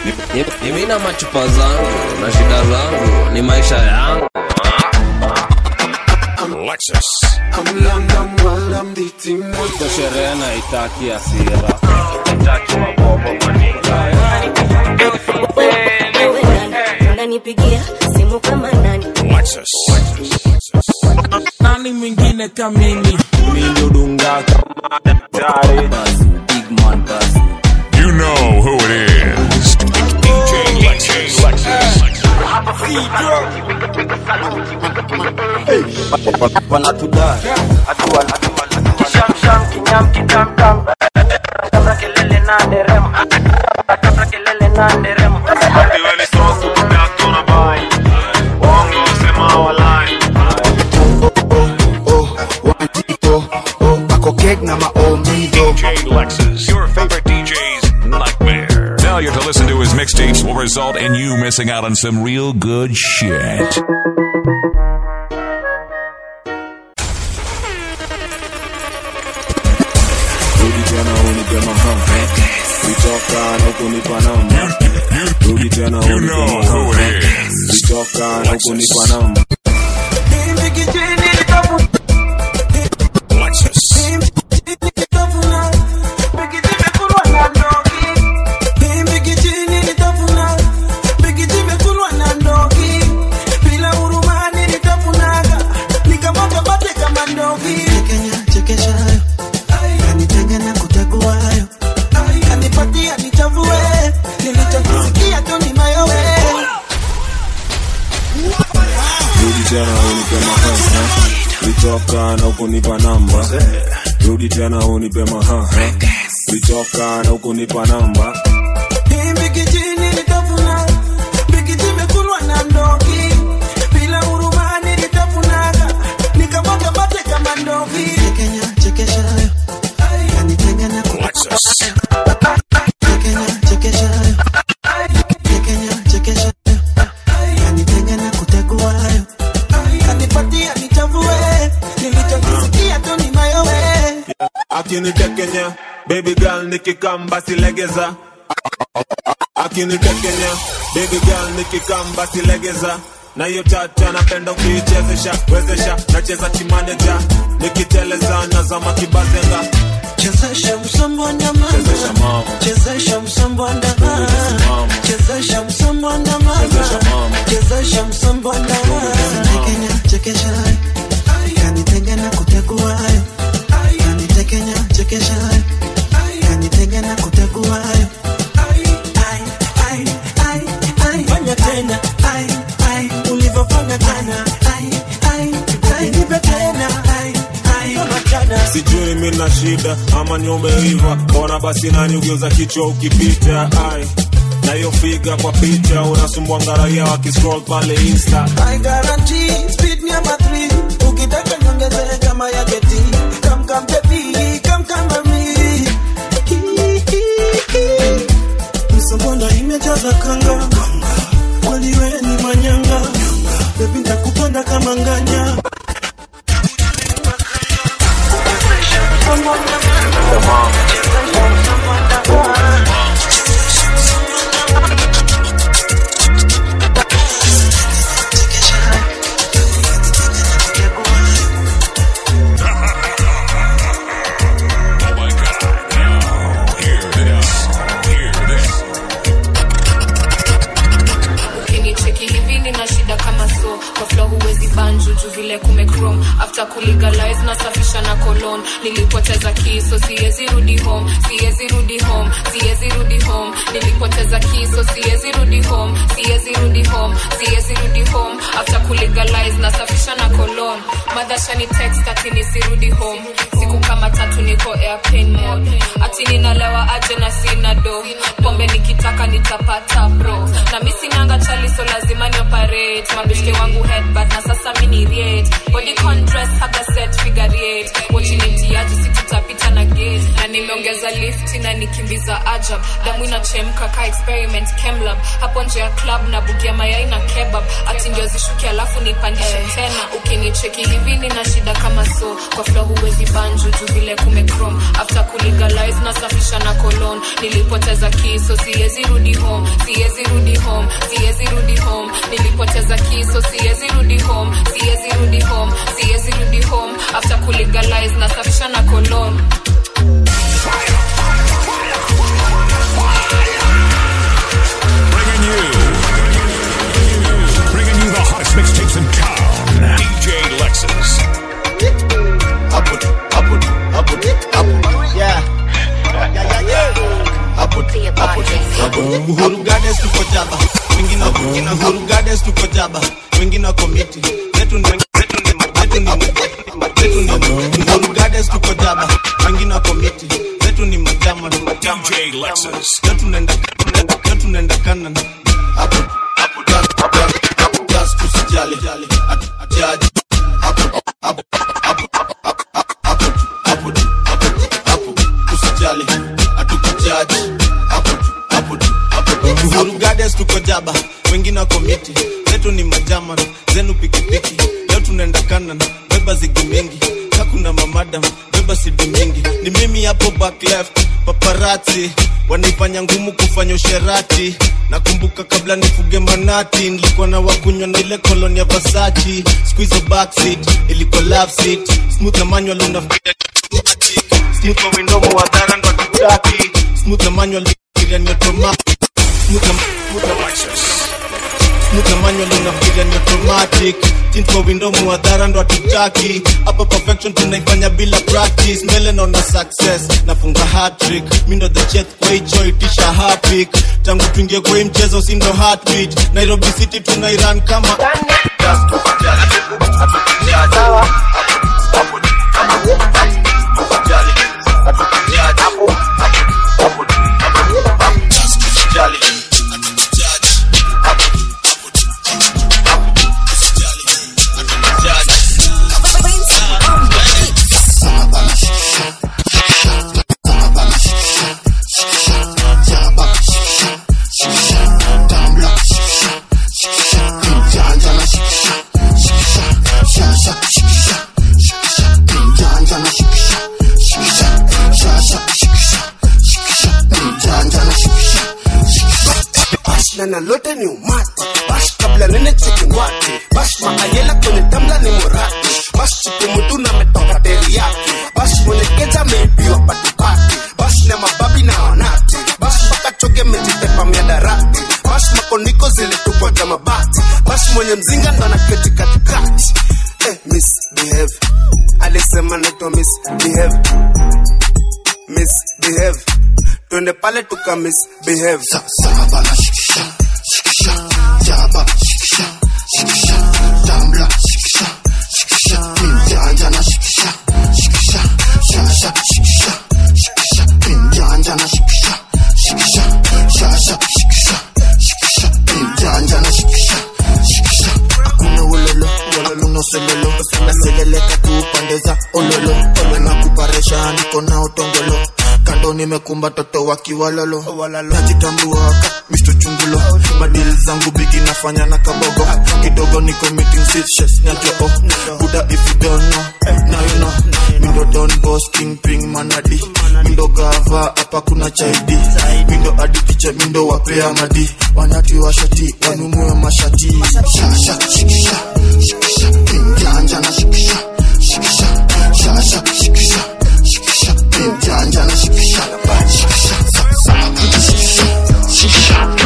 Mimi na machupa zangu na shida zangu ni maisha yangu. Lexus. Iko sherehe na itaki asira. Itaki mabobo unanipigia simu kama nani Lexus. nani mwingine kamimi You know who it is. DJ Lexus. DJ Lexus. Your favorite DJ's nightmare. Failure to listen to his mixtapes will result in you missing out on some real good shit. rudi tena unipe mahambe vitoka na ukunipa namba rudi tena You unipe know who mahambe it is. vitoka na ukunipa namba Lexus. rudi tena unipe mahambe vitoka na ukunipa namba rudi tena unipe mahambe vitoka na ukunipa namba Lexus. akinitekenya baby girl nikikamba silegeza akinitekenya baby girl nikikamba silegeza na hiyo tata napenda ukiichezesha wezesha nacheza kimaneja nikiteleza nazama kibazenga Chezesha msambo wa ndama chezesha mama Chezesha msambo wa ndama mama Chezesha msambo wa ndama Chezesha mama. Chezesha msambo wa ndama Kenya chekesha Kanitenge na kutegua Kanitekenya chekesha Kanitenge na kutegua Ai, ai, ai, ai. Fanya tena ai, ai. Ulivyofanya tena ai, ai, ai. Nipe tena ai, ai. Kama jana sijui mi na shida ama ni umeiva mbona basi nani ugeuza kichwa ukipita ai na hiyo figa kwa picha unasumbua ngaraia wakiscroll pale insta I guarantee speed number three. Ukitaka niongeze kama ya geti. Come come baby, come come mami. Msambonda imejaza kanga. Kweli wewe ni manyanga. Baby nitakupanda kama nganya. Oh my god. Now, hear this. Hear this. ukinicheki hivi nina shida kama so kwa flo huwezi banju juu vile kumecrom after kulegalize nasafisha na kolon nilipoteza kiso siwezi rudi home siwezi rudi home siwezi rudi home nilipoteza kiso siwezi rudi home siwezi rudi home siwezi rudi home after kulegalize nasafisha na kolon madhashani text ati nisirudi home siku kama tatu niko airplane mode ati ninalewa aje na sina do pombe nikitaka nitapata bro na mi sinanga chali so lazima ni operate mabishke wangu headbutt na sasa mini rate body con dress haga set figure eight watching it yaji si tutapita na gate na nimeongeza lift lift inanikimbiza ajab damu inachemka ka experiment chemlab hapo nje ya club na bugia mayai na kebab ati ndio zishuki alafu nipandishe tena ukinicheki hivi nina shida kama so kwa flo huwezi banju juu vile kumecrom after kulegalize nasafisha na kolon nilipoteza kiso siwezi rudi home siwezi rudi home siwezi rudi home nilipoteza kiso siwezi rudi home siwezi rudi home siwezi rudi home after kulegalize nasafisha na kolon Bringing you, bringing you the hottest mixtapes in town. DJ Lexus. Up it, up it, up it, up it. Yeah. Yeah, yeah, yeah. Up it, up it, up it. Uhuru Gardens tuko jaba. Wengine wako Uhuru Gardens tuko jaba. Wengine wako miti. Zetu ni zetu ni zetu ni zetu ni Uhuru Gardens tuko jaba. Wengine wako miti. Zetu ni majama. DJ Lexus. Leo tunaenda leo tunaenda kanan. Hapo hapo hapo hapo just tusijali. Ati- Atiaji. Hapo hapo hapo hapo hapo hapo hapo usijali hatukujaji hapo hapo hapo Uhuru Gardens tuko jaba wengine wako miti zetu ni majaman zenu pikipiki leo tunaenda kanan beba zigi mingi kakuna mamadam beba sidi mingi ni mimi hapo back left paparati wanaifanya ngumu kufanya usherati nakumbuka kabla nifuge manati nilikuwa na wakunywa na ile koloni ya Versace squeeze backseat ilikuwa love seat smooth na manual unafikiria smooth kwa window mwadhara ndo tutaki smooth na manual fikiria ni automatic smooth na smooth na smooth na manual unafikiria ni automatic tint kwa window mwadhara ndo tutaki hapa perfection tunaifanya bila practice mbele naona success nafunga hat-trick mi ndo the chef kwa hicho itisha hapik tangu tuingie kwa hii mchezo si ndo heartbeat Nairobi City tunairan kama Just tukijali, hatukujali. Hapo, hapo, hapo, tukijali, hatukujali. Hapo, hapo, hapo, hapo, just tukijali, hatukujali. Hapo, hapo, hapo, tusijali, hatukujali. bash na nalote ni umati bash kabla nene cheki ngwati bash maayela kwenye tamla ni morati bash chipu mutu na metoka teriyaki bash mwenye keja ameibiwa patipati bash na mababi na wanati bash mpaka choge mejitepa miadarati bash makoniko zilitupwa za mabati bash mwenye mzinga ndo anaketi katikati eh, misbehave alisema naitwa misbehave misbehave twende pale tuka misbehave hakuna ulolo hakuna usololo naseleleka tu pande za ololo olo na kuparesha niko na utongolo kando nimekumba toto wakiwalolo najitambuaka misto chungulo madili zangu bigi nafanya na kabogo kidogo niko meeting sitches najoo buda if you don't know now you know mindo don boss king ping manadi mindo gava hapa kuna chaidi mindo aditiche mindo wapea madi wanati washati wanunue mashati shasha shikisha shikisha pinjanja na shikisha shikisha shasha shikisha shikisha pinjanja na shikisha shikisha sa sa shikisha shikisha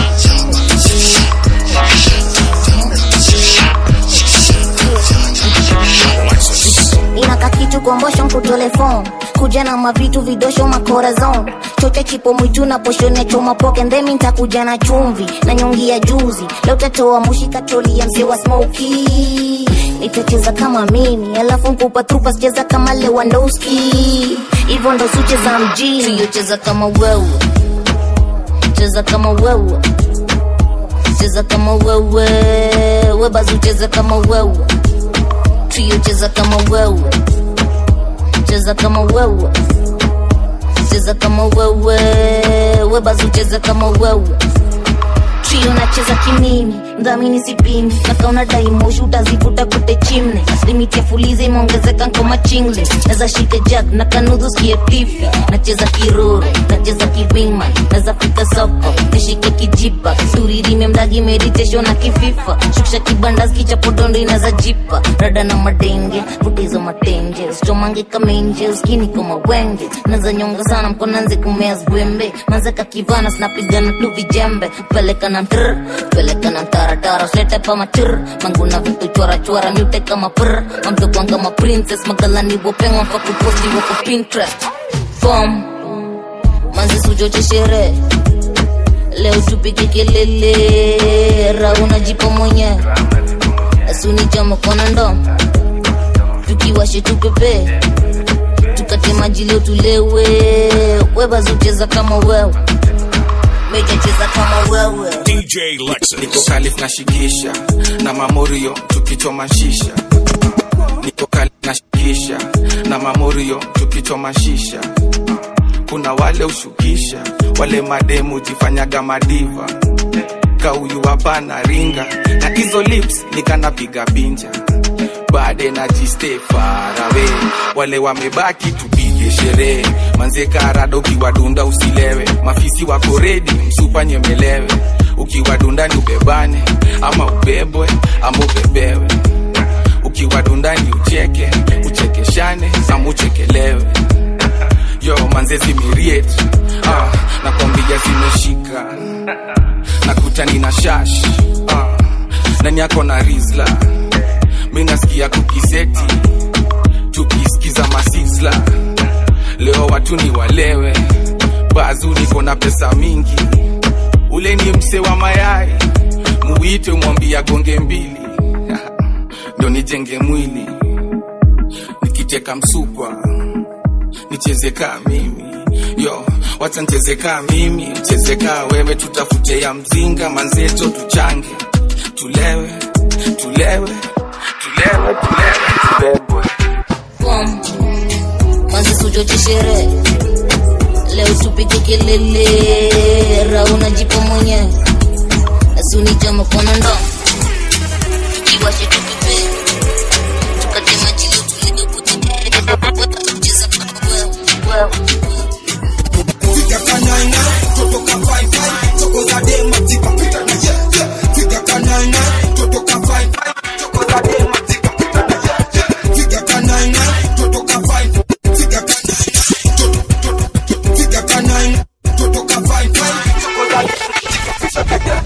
inaka kitu kombosho nkutole fom kuja na mavitu vidosho makorazon chote chipo mwitu na poshone choma poke ndemi ntakuja na chumvi na nyongi ya juzi leo tatoa mushi katoli ya mzee wa smoki itacheza kama mimi alafu nkupa trupa sicheza kama lewandowski hivyo ndo sucheza mjini siyocheza kama wewe cheza kama wewe cheza kama wewe webazi ucheze kama wewe trio cheza kama wewe cheza kama wewe nacheza kama wewe webazi ucheza kama wewe trio nacheza kimimi mdhamini sipimi nakaona daimoshi utazivuta kute chimne limiti ya fuliza imeongezeka nkoma chingle naza shike jack na kanudhu skie tifi nacheza kiroro nacheza kiwingman naza fika soko nishike kijipa turirime mdagi meditation na kififa shukisha kibandas kichapodondo inaza jipa rada na madenge vutizo matenge stomange kamenje skini kama wenge naza nyonga sana mkonanze kumea zwembe manzeka kivana snapigana tu vijembe peleka na mtr peleka na mtaratara slete pa matir manguna vitu chora chora mute kama pr mamtokwan kama princess magalani wopengwa fakuposti wako pinterest fom manzi sujoche sherehe leo tupike kelele rauna jipo mwenye asuni chama kona ndo tukiwashe tupepe tukate maji leo tulewe webazucheza kama wewe mejacheza kama wewe DJ Lexus. niko kalif na shikisha na mamorio tukichoma shisha niko kalif na shikisha na mamorio tukichoma shisha kuna wale ushukisha wale mademu jifanyaga madiva kauyu hapana ringa na hizo lips nikanapiga pinja bade na jiste farawe wale wamebaki tupige sherehe manze karada ukiwadunda usilewe mafisi wako redi msupa nyemelewe ukiwadunda ni ubebane ama ubebwe ama ubebewe ukiwadunda ni ucheke uchekeshane ama uchekelewe yo manze zimiriet ah, nakwambia zimeshika nakutani na shash ah, nani yako na rizla mi nasikia kukiseti tukisikiza masisla leo watu ni walewe bazu niko na pesa mingi ule ni mse wa mayai muite mwambia gonge mbili ndo nijenge mwili nikiteka msukwa nicheze kaa mimi yo wacha nicheze kaa mimi cheze kaa wewe tutafute ya mzinga manzeto tuchange tulewe tulewe tulewe tulewe tubebwe fom manzi sujoche sherehe leo tupike kelele rauna jipo mwenye asuni chama kona ndo tukiwashe tupepe tukate maji leo tulewe cheza kama wewe Figa kanana, toto ka fai fai, choko za dema tipa pita na ye ye. Figa kanana, toto ka fai fai, choko za dema tipa pita na ye ye. Figa kanana, toto ka fai fai, figa kanana, toto toto toto. Figa kanana, toto ka fai fai, choko za dema tipa pita na ye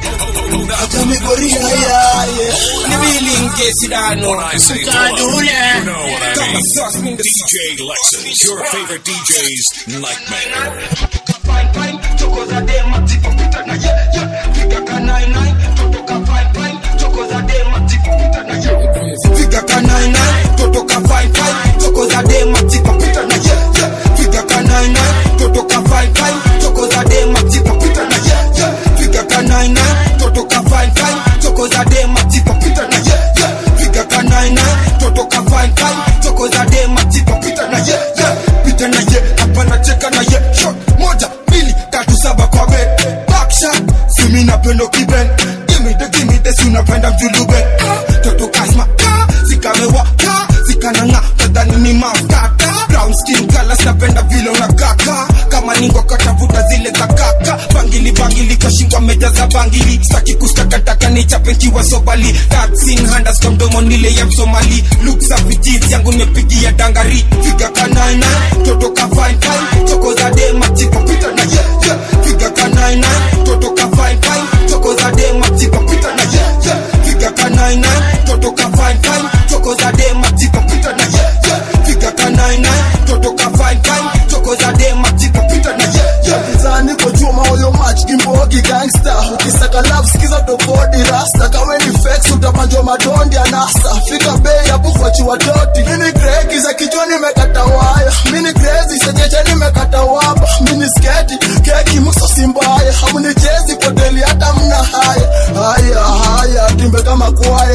ye. Acha migoria ya ye. Ni bilinge sidano. When I say club, you know what I mean. DJ Lexus, your favorite DJ's nightmare. Fine fine, choko za dema tipa pita na ye ye. Figa kanana, toto ka fai fai, choko za dema tipa pita na ye ye. Figa kanana, toto ka fai fai, choko za dema tipa pita na ye ye. Figa kanana, toto ka fai fai, choko za dema tipa pita na ye ye. Figa kanana, toto ka fai fai, choko za dema tipa pita na ye ye. Figa kanana, toto ka fai fai, choko za dema tipa pita na ye ye. Pita na ye, hapana cheka na ye. Shot moja, mbili, tatu, saba kwa be. Back shot, simi napendo kiben. Gimme the, gimme the, si unapenda mjulube. Ah, Toto kasma, ka, zikamewa, ka, zikananga, nadhani ni mafuta. Brown skin color, napenda vile unakaka. Kama ningo katafuta zile za kaka. Bangili bangili kashingwa meja za bangili. Saki kustakataka ni chapenkiwa sobali. Taxing handas kwa mdomo nile ya msomali. Look safi jeans yangu nimepigia dangari. Figa kanana, toto ka fine fine. Choko za dema tipo pita na ye ye. Figa kanana, toto ka fine fine. Choko za dema tipo pita na ye ye. Figa kanana, toto ka fine fine. Choko za dema tipo pita na ye ye. Figa kanana, toto ka fine fine. Choko za dema tipo pita na ye ye. Mizani kwa chuma huyo match kimbogi gangster ukisaka love sikiza tokodi rasta kawe ni flex utapanjwa madondi anasa fika bei hapo kwa chiwa doti mini gregi za kichwani mekata waya mini crazy senyeche nimekata wapa mini sketi keki muso simbaya hamnichezi poteli hata mna haya haya haya timbe kama kwaya faya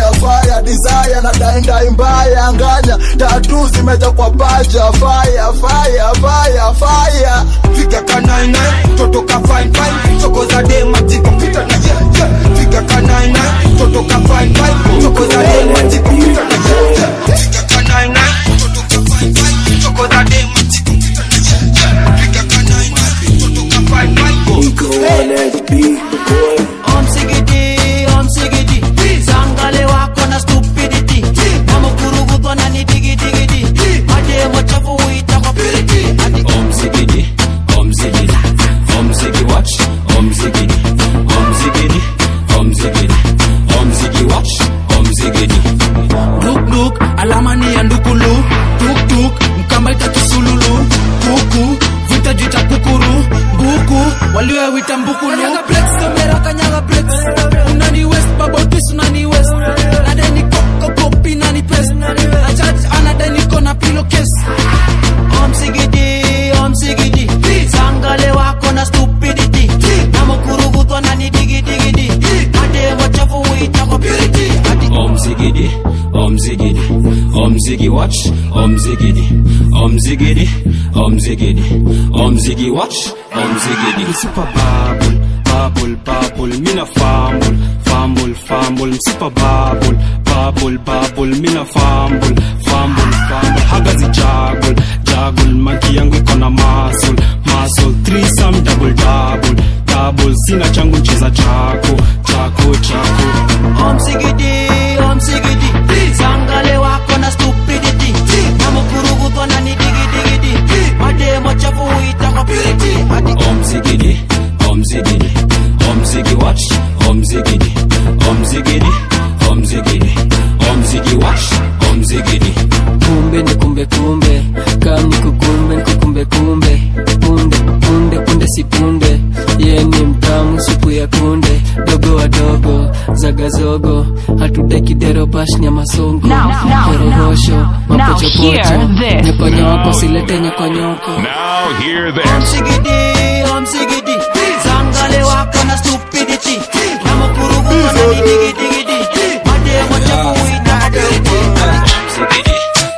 mbaya desire na daindai mbaya nganya tatu zimeja kwa paja fire fire fire fire figa kanaina toto ka fine fine choko za dema tiko pita na ye ye figa kanaina toto ka fine fine choko za dema tiko pita na ye ye figa kanaina toto ka fine fine choko za dema tiko pita na ye ye figa kanaina toto ka fine fine Om sigidi, om sigidi Zangale wako na stupidity Namukurugudwa na ni digi digi di Mademo chafu uita kwa piriti Ati Om zigidi, om zigidi, om ziggy watch, om zigidi, om zigidi, om zigidi, om ziggy watch, om zigidi. Look look, alama ni ya ndukulu Tuk tuk, mkamba ita kisululu Kuku, vita jita kukuru Buku, waliowita mbukulu Kanyaga breaks, kamera kanyaga breaks Unani west, bubble twist unani west Nadeni koko kopi nani pest Na charge anadeni kona pillowcase Om sigidi, om sigidi Zangale wako na stupidity Namukurugudwa na ni digi digi di Mademo chafu uita kwa piriti Ati Om zigidi, om zigidi, om ziggy watch, om zigidi, om zigidi, om zigidi, om ziggy watch, om zigidi. Super bubble, bubble, bubble, mina fumble, fumble, fumble, super bubble, bubble, bubble, mina fumble, fumble, fumble, haga zi juggle, juggle, monkey yangu iko na muscle, muscle, threesome, double, double, double, sina changu ncheza chako, chako, chako. Om sigidi, om sigidi Zangale wako na stupidity Namukurugudwa na ni digi digi di Mademo chafu uita kwa piriti Ati Om zigidi, om zigidi, om ziggy watch, om zigidi, om zigidi, om zigidi, om ziggy watch, om zigidi. kumbe ni kumbe kumbe kam ni kukumbe ni kukumbe kumbe punde punde punde si punde ye ni mtamu supu ya kunde dogo wadogo zagazogo hatutaki dero bash nyama songo Now, now, kororosho now, now hear mapochopocho this. nyokonyoko silete nyokonyoko Now hear Om this. sigidi, om sigidi Zangale wako na stupidity Namukurugudwa na ni digi digi di Mademo chafu uita kwa piriti Ati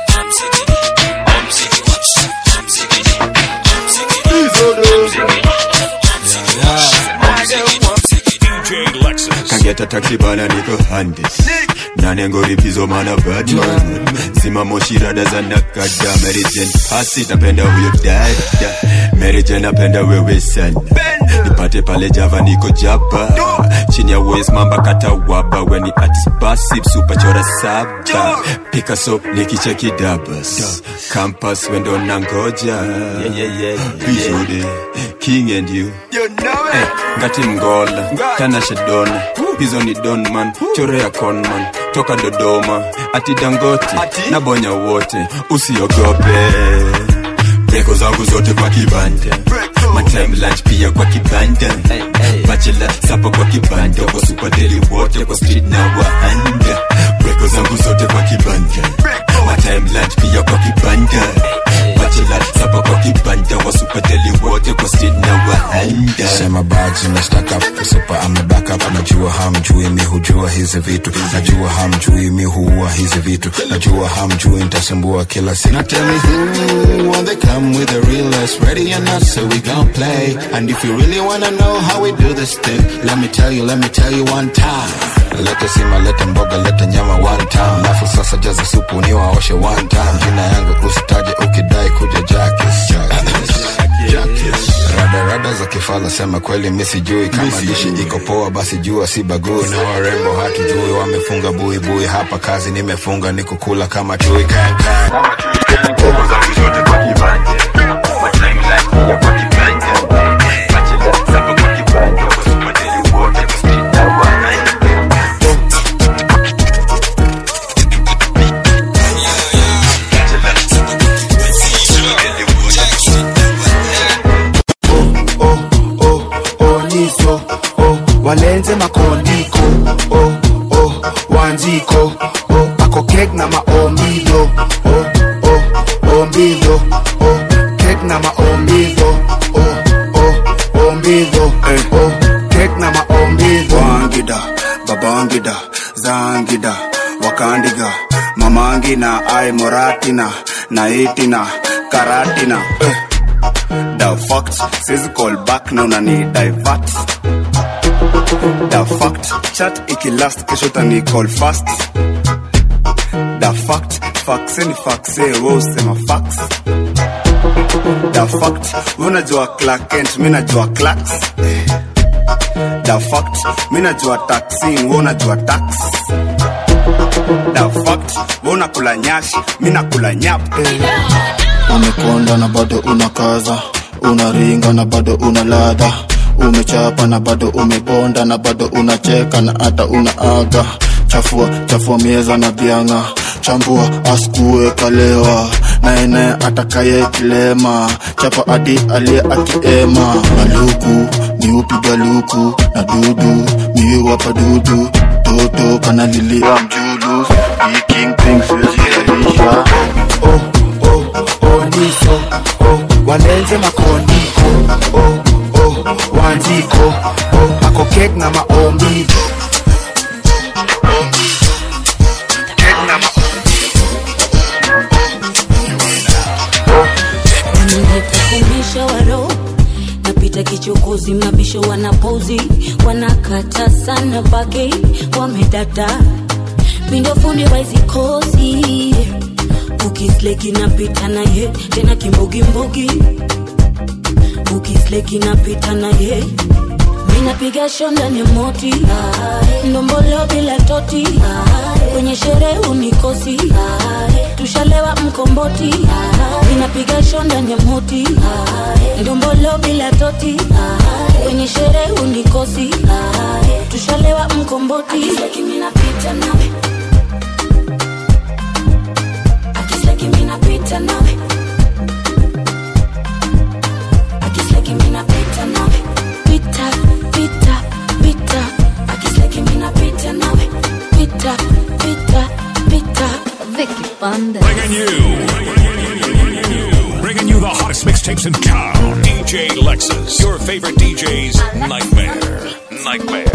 DJ Lexus. kageta taxi bana niko handis nanengoripizo mana badman simamoshirada za nakada merijen pasi napenda huyo dada merijen napenda wewe sana nipate pale java niko jaba chini ya wes mamba kata waba weni atis basi supachora saba picasso nikicheki dabas campas wendo nangoja visude king and you Eh, ngati mgola tanashe dona hizo ni donman chorea conman toka dodoma ati dangoti na bonya wote usiogope breko zangu zote kwa kibanda matime lunch pia kwa kibanda bachela sapo kwa kibanda kwa supadeli wote kwa street na wahanda breko zangu zote kwa kibanda matime lunch pia kwa kibanda bachela sapo kwa kibanda wa supadeli wote kwa street na wahanda sema bags imestaka kusupa amebackup najua hamjui mi hujua hizi vitu najua hamjui mi huua hizi vitu najua hamjui nitasumbua kila siku Now tell me who when they come with the realest ready or not so we gon' play and if you really wanna know how we do this thing let me tell you let me tell you one time lete sima lete mboga lete nyama one time alafu sasa jaza supu niwaoshe one time jina yangu usitaje ukidai kuja jakis Jakis. radarada za kifala sema kweli mi sijui kama dishi iko poa basi jua si bagui na warembo hatujui wamefunga buibui hapa kazi nimefunga ni kukula kama chui kankan oniso oh, walenze makondiko oh, oh, wanjiko oh, ako kek na maombido oh, oh, ombido oh, kek na maombido oh, oh, ombido eh, oh, kek na maombido wangida babangida zangida wakandiga mamangina ai moratina na itina karatina eh. the fact says call back na unani divert the fact chat ikilast kesho tani call fast the fact faxe ni faxe we usema fax the fact we unajua Clark Kent mi najua clacks the fact mi najua taxin we unajua tax the fact we unakula nyashi mi nakula nyap umekonda na bado unakaza unaringa na bado una ladha umechapa na bado umebonda na bado unacheka na hata unaaga chafua chafua mieza na bianga chambua askue kalewa naene atakaye kilema chapa adi aliye akiema maluku miupiga luku na dudu miwapa dudu toto kanalilia mjulu ikingpingsiziaisha oniso oh, walenze makondiko oh, oh, wanjiko oh, akokek na maombi nimekukumbisha waro napita kichokozi mabisho wanapozi wanakata sana bage wamedada mindofundi waizikozi ukisleki napita naye tena kimbogimbogi ukisleki napita naye minapiga show ndani ya moti ndombolo bila toti kwenye sherehe unikosi tushalewa mkomboti minapiga show ndani ya moti ndombolo bila toti kwenye sherehe unikosi tushalewa mkomboti minapita nawe akisleki minapita nawe akisleki minapita nawe pita pita pita akisleki minapita nawe pita pita pita Vicky Panda Bringing you, bringing you the hottest mixtapes in town. DJ Lexus, your favorite DJ's nightmare. Nightmare.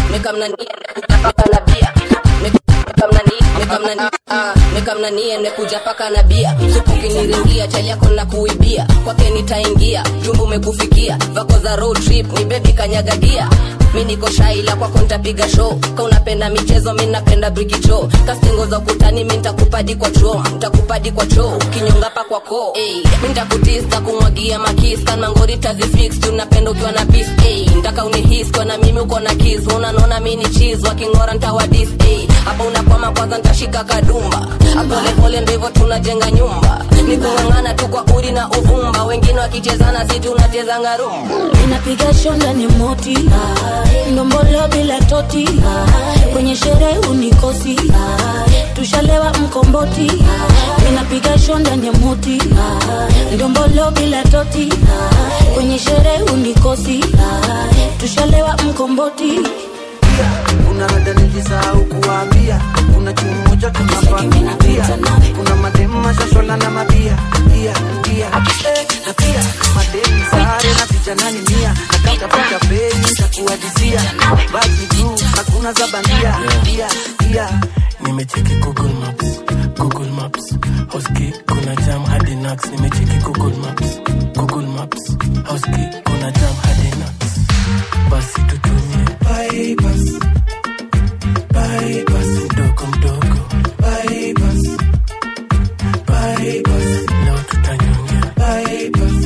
nikamnanie nekuja paka na bia supu kiniringia chali yako na kuibia kwake nitaingia jumbu umekufikia vako za road trip ni bebi kanyagagia mi niko shaila kwako ntapiga show ka unapenda michezo mi napenda brikicho kastingo za ukutani mi ntakupadi kwa cho ntakupadi kwa cho kinyonga pa kwa ko hey, mi ntakutista kumwagia makis kanmangori tazifix tunapenda ukiwa na bis hey, ntaka unihis kwa na mimi uko na kis unanona mi ni chis wakingora ntawadis hey, hapa unakwama kwanza ntashika kadumba polepole ndo hivyo tunajenga nyumba ni kung'ang'ana tu kwa uri na uvumba wengine wakichezana si tunachezanga rumba inapiga show ndani ya moti ndombolo bila toti kwenye sherehe unikosi tushalewa mkomboti inapiga show ndani ya moti ndombolo bila toti kwenye sherehe unikosi tushalewa mkomboti kuna rada nilisahau kuwaambia kuna chuo moja tunapangia kuna mademu mashashola na mabia ia ia Eh, na pia mademu sare na vijana ni mia nakatafuta peni takuadisia baki juu hakuna za bandia ia ia nimecheki google maps google maps hoski kuna jam hadi nax nimecheki google maps google maps hoski kuna jam hadi nax basi tutumie bypass bypass mdogo mdogo bypass bypass leo tutanyongea bypass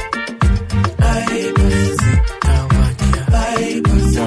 bypass zitawakia bypass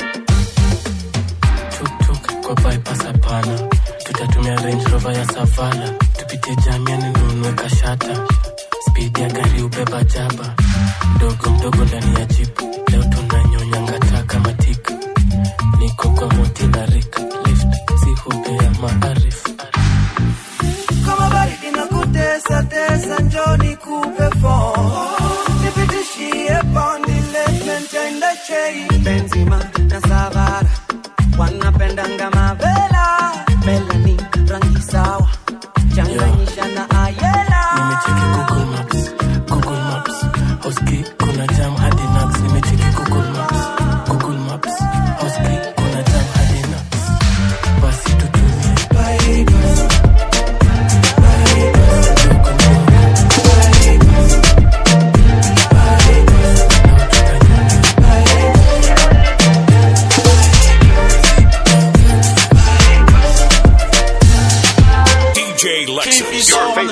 tuktuk kwa bypass hapana tutatumia range rover ya savala tupitie jamiani nunue kashata spidi ya gari ubeba jaba mdogo mdogo ndani ya jipu leo tunanyonya ngata kama tika niko kwa moti na rika lift si hubea maarifu kama baridi na kutesa tesa njoni kupe fo nipitishie bondi letmentende chei benzima na savara wanapendanga mavela melani rangi sawa changanyisha na ayela nimecheki google maps google maps hoski kuna jam hadi nax nimecheki google maps google maps hoski kuna jam hadi nax basi tutumie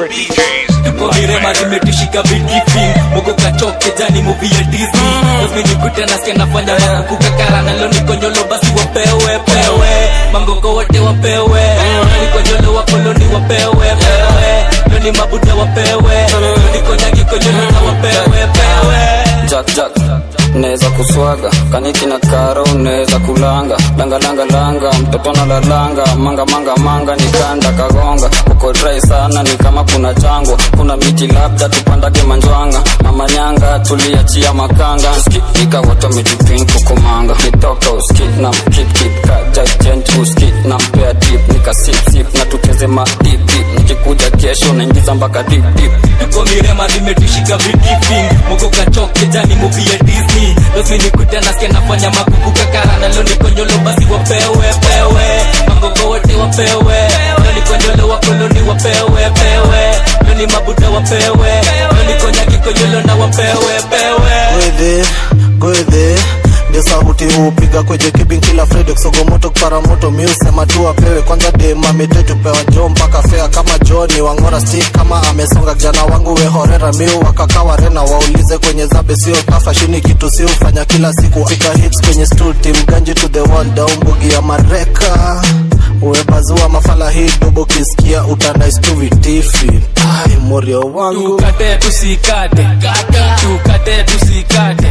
komirema zimetushika vitifin mogo kachoke jani muvi ya disney osminikute nasikia nafanya makukukakara nalo nikonyolo basi wapewe pewe mangoko wote wapewe nikonyolo wakoloni wapewe pewe loni mabuda wapewe nikonyagi konyolo na wapewe pewe jack jack neza kuswaga kaniki na karo unaweza kulanga langa langa langa mtoto na lalanga manga manga manga nikanda kagonga uko dry sana ni kama kuna jangwa kuna miti labda tupandage manjwanga mama nyanga tuliachia makanga skipika watu wamejipin kukumanga nitoka uski na mkip kip kaja gent uski na mpea tip nika sip sip na tucheze ma dip dip nikikuja kesho naingiza mpaka dip dip tuko mirema zimetushika vitifin mogo kachoke jani muvi ya disney losminikute nasikia nafanya makukukakara nalo nikonyolo basi wapewe pewe mangoko wote wapewe loni konyolo wakoloni wapewe pewe loni mabuda wapewe loni konyagi konyolo na wapewe pewe gwedhe gwedhe ndio sauti hupiga kwenye kibin kila friday kusogomoto kuparamoto miusema tu apewe kwanza demametetu pewa jo mpaka fea kama joni wangora stick kama amesonga kijana wangu wehorera miu wakakawa rena waulize kwenye zabe sio kafashini kitu si ufanya kila siku fika hits kwenye stool team ganji to the wall down bugi ya mareka webazua mafala hii dobo kisikia utanaistu vitifi ai morio wangu tukate tusikate tukate tusikate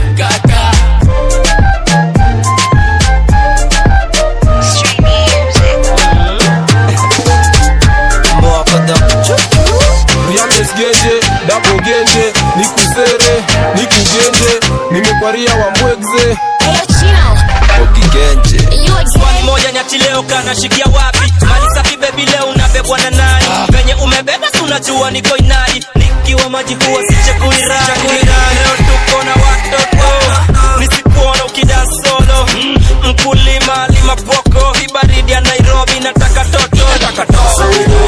yamesgeje dabogenje nikusere nikugenje nimekwaria wambwegze okigenje swali moja nyati leo kanashikia wapi mali safi bebi leo unabebwa na nani venye umebeba si unajua niko inadi nikiwa maji huwa sichekuirani leo tuko na watoto nisikuona ukidan solo mkulima lima poko hii baridi ya nairobi nataka toto nataka toto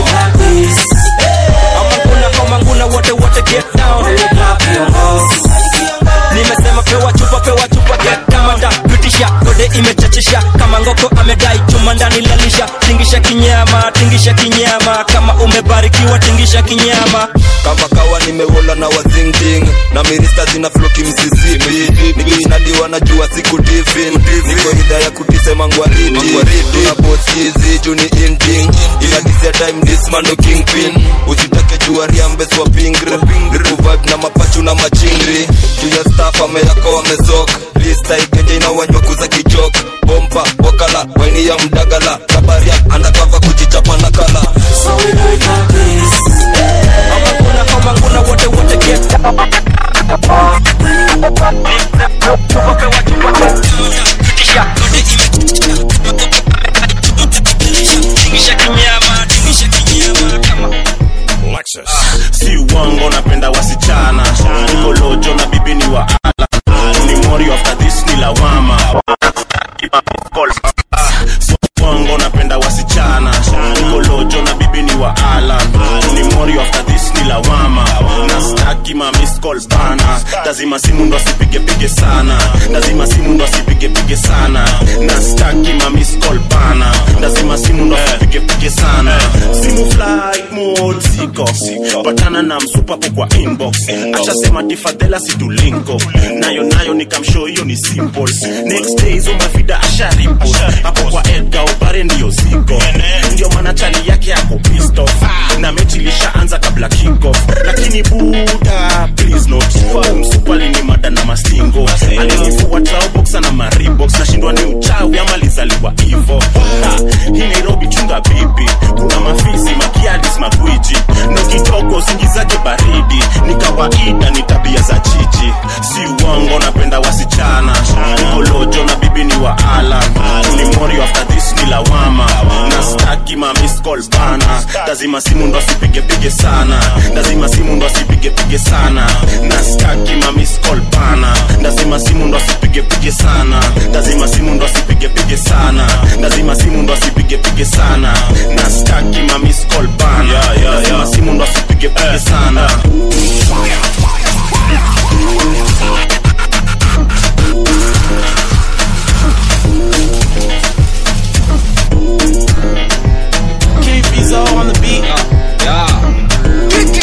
amanguna komanguna wote wote get down nimesema pewa chupa pewa chupa get down da pitisha kode imechachisha kama ngoko amedai chuma ndani lalisha tingisha kinyama tingisha kinyama kama umebarikiwa tingisha kinyama kama kawa nimewola na wazingding na mirista zina floki msisipi nikinadiwa na jua siku tifin niko idha ya kutisema ngwariti tuna bosizi juni inting inadisia time dismando kingpin usitake jua riambes wa pingri kuvibe na mapachu na machingri juu ya staff ameyako wamesok lista igenje inawanywa kuza kichok bompa wakala waini ya mdagala kabaria andakava kujichapa na kala so we do it like this. Amanguna, amanguna, wote wote get down. si uongo napenda wasichana nikolojo na bibi ni wa ala ni mori after this ni lawama si uongo napenda wasichana nikolojo na bibi ni wa ala ni mori after this ni lawama na staki ma miss call bana lazima simu ndo asipigepige sana lazima simu ndo asipigepige sana na staki ma miss call bana lazima simu ndo asipigepige sana simu flight mode siko patana na msupapo kwa inbox ashasema tifadhela situlinko nayo nayo nikamshow hiyo ni simple next day hizo mavida asharipo hapo kwa edga ubare ndiyo ziko ndio maana chali yake ako pissed off na mechi ilishaanza kabla kickoff lakini buda please not msupali ni mada na mastingo alinifua traobox na maribox nashindwa ni uchawi ama lizaliwa hivo Ha, hii nairobi chunga bibi kuna mafisi makiadis magwiji na kidogo usingizaje baridi ni kawaida ni tabia za jiji si uongo napenda wasichana nikolojo na bibi ni wa ala ni mori after this ni lawama na staki ma miss call bana lazima simu ndo asipigepige sana lazima simu ndo asipigepige sana na staki ma miss call bana lazima simu ndo asipigepige sana lazima simu ndo asipigepige sana lazima simu ndo asipigepige sana na staki ma miss call bana lazima simu ndo asipigepige sana Keep on the beat. yeah.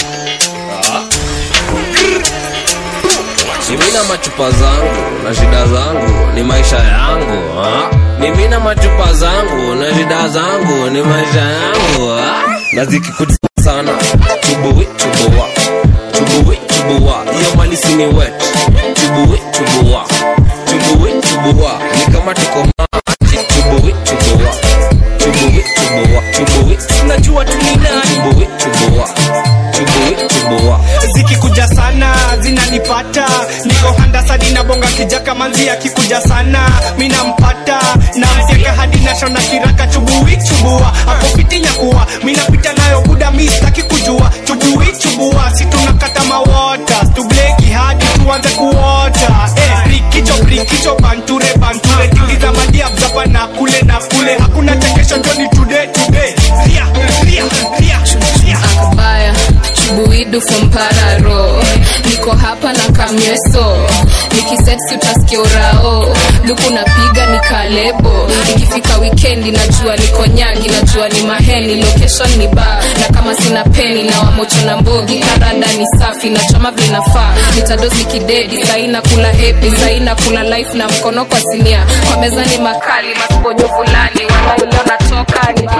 machupa zangu na shida zangu ni maisha yangu ha? mimi na machupa zangu na shida zangu ni maisha yangu ha? na zikikuja sana chubuwi chubuwa chubuwi chubuwa hiyo malisi ni wet chubuwi chubuwa chubuwi chubuwa ni kama tuko maji chubuwi chubuwa chubuwi chubuwa chubuwi najua tu ni nani chubuwi chubuwa chubuwi chubuwa zikikuja sana zinanipata niko handasadi na bonga kijaka manzi akikuja sana minampata namteka hadi nashona kiraka chubui chubua akopiti nyakuwa minapita nayo buda mistaki kujua chubui chubua si tunakata mawota tubleki hadi tuanze kuota eh, brikicho brikicho banture banture tingiza madiabzapa na kule na kule hakuna chekesho njoni today today ria ria ria ria akbaya chubuidu fompararo niko hapa na kamyeso nikisetsi utasikia urao luku napiga ni kalebo ikifika wikendi najua niko nyagi najua ni maheni location ni ba na kama sina peni na wamocho na mbogi karada ni safi na chama vinafaa nitadosi kidedi saina kula hepi saina kula life na mkono kwa sinia kwa meza ni makali masiponyo fulani wanaileo natoka ni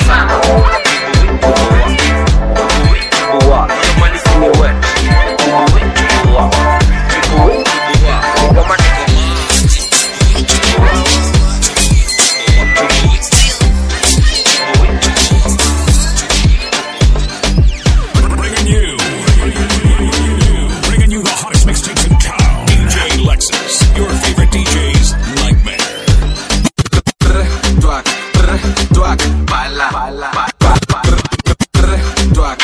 Bringing you, bringing you the hottest mixtapes in town. DJ Lexus, your favorite DJ's nightmare. Dwak, brr, dwak, bala, bala, ba- ba- brr, brr, dwak,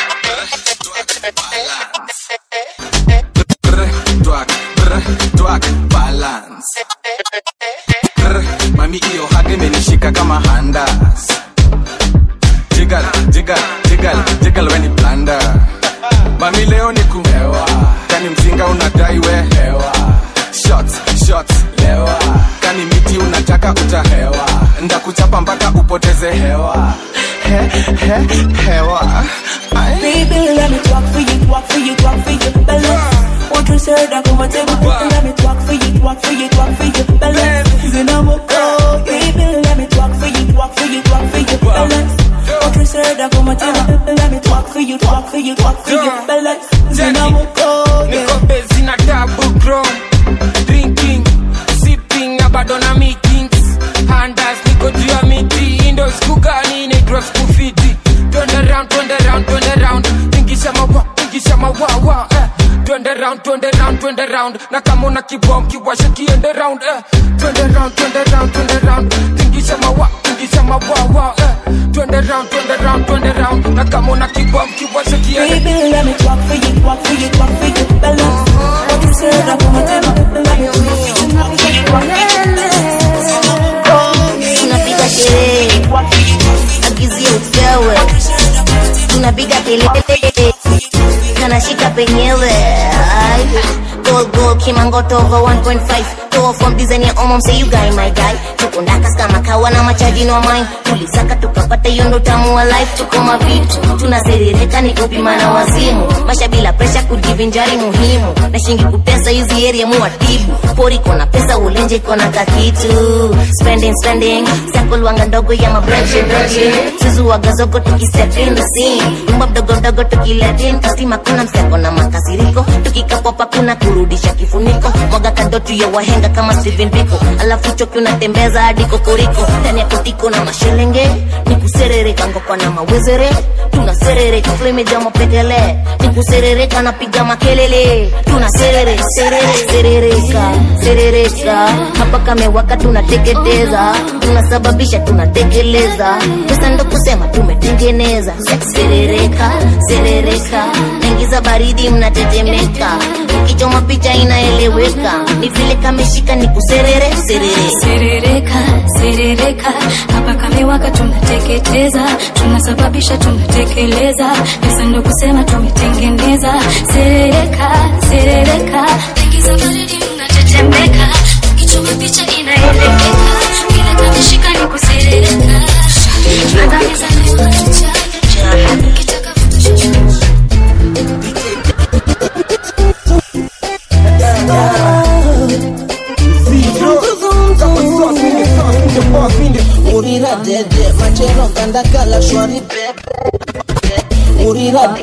brr, dwak, brr, dwak, balance. Brr, mami iyo hage menishika kama handas jigal jigal jigal jigal weni blanda mami leo ni kuhewa kani mzinga unadai we hewa shots shots lewa kani miti unataka utahewa ndakuchapa mpaka upoteze hewa he, he, hewa Ay. Baby, let me talk for you, talk for you, talk for you, balance. What you said, I come and tell me. Let me talk for you, talk for you, talk for you, balance. Zinamoko, baby, let me talk for you, talk for you, talk for you, balance. What you said, I come and tell me. Let me talk for you, talk for you, talk for you, balance. Zinamoko, niko bezi na double chrome drinking sipping na bado na meetings handas niko juu ya miti indo skugani naitwa skufiti twende round twende round twende round tingisha mawa tingisha mawawa eh. twende round twende round twende round na kama una kibom kiwasha kiende round eh. twende round twende round twende round tingisha mawa tingisha mawawa eh. twende round twende round twende round na kama una kibom kiwasha kiende Baby, let me talk for you, talk for you, talk for you, balance. What you said, I come and tell me. Let me talk for you, talk for you, talk for you. tunapiga sherehe agizia upewe tunapiga kelele kanashika penyewe Ay. Gold, gold, kimangoto over 1.5 Toa from design ya omo mse you guy my guy tuko ndakas kama kawa na machaji no mine tulisaka tukapata hiyo ndo tamu wa life tuko mavitu tunaserereka ni kupima na wazimu maisha bila presha kujivinjari muhimu na shingi kutesa hizi area muwatibu pori kona pesa ulenje kona kakitu spending spending sakulwanga ndogo ya mabranche branche suzuwaga zogo tukistep in the scene nyumba mdogo mdogo tukiletin kastima kuna mseko na makasiriko tukikapopa kuna kurudisha kifuniko mwaga kadotu ya wahenga kama Steven Biko alafu choki unatembeza hadi kokoriko ndani ya kotiko na mashelenge ni kuserereka ngokwa na mawezere tunaserereka flemeja mapetele ni kuserereka napiga makelele tunaserere serere serereka serereka hapa kamewaka tunateketeza tunasababisha tunatekeleza pesa ndo kusema tumetengeneza serereka serereka naingiza baridi mnatetemeka ukichoma picha inaeleweka ni vile kameshika ni kuserere serere serereka serereka hapa kamewaka tunateketeza tunasababisha tunatekeleza pesa ndo kusema tumetengeneza serereka serereka ingiza baridi mnatetemeka ukichoma picha inaeleweka bila kameshika ni kuserereka tunagamiza ukitaka urira dede machero gandakala shwari pepe urira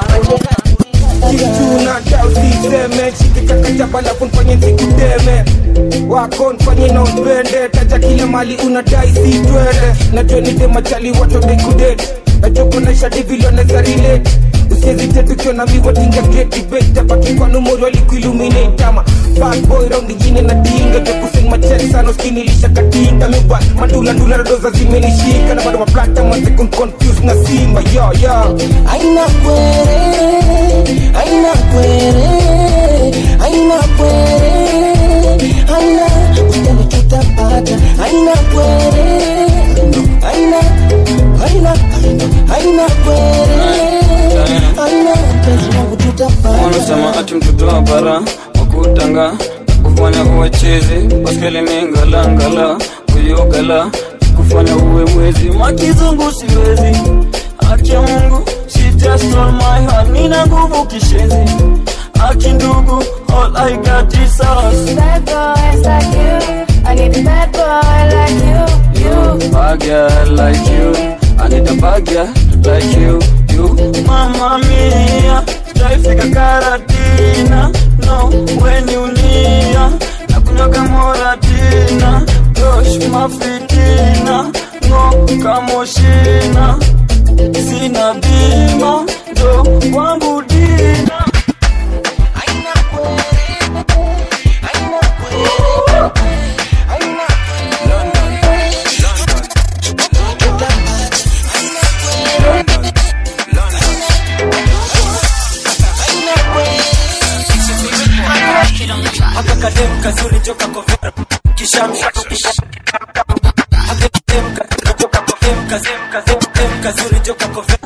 kichuna cha usiseme shike chakachapa lafu nfanye nsikuteme wako nfanye na upende taja kile mali unadai si twende najua nide machali watodekudet nachokonaisha divilioneza relate usiezite tukiona miwatinga getibetapakipanumori walikuiluminatama bad boy round ingine na dinga tekusing machek sana uskinilisha katinga miba mandula ndula rodoza zimenishika na bado maplata mwanze kunconfuse na simba yo yo aina kwere aina kwere aina kwere aina usiteme tutapata aina kwere aina aina aina aina kwere aina mpenzi wangu tutapata wanasema ati mtoto wa bara wakutanga kufanya uwe chizi baskeli ni ngalangala kuyogala kufanya uwe mwezi makizungu siwezi aki mungu she just stole my heart nina nguvu kishenzi aki ndugu all I got is us Bad boys like you. I need a bad boy like you. You. bad girl like you I need a bad girl like you you mama mia taifika karatina no when you nia nakunyoka moratina gosh mafitina no kamoshina sina bima ndo kwangu dina haka kadem kazuri joka kovera kishamsha kazuri joka kovera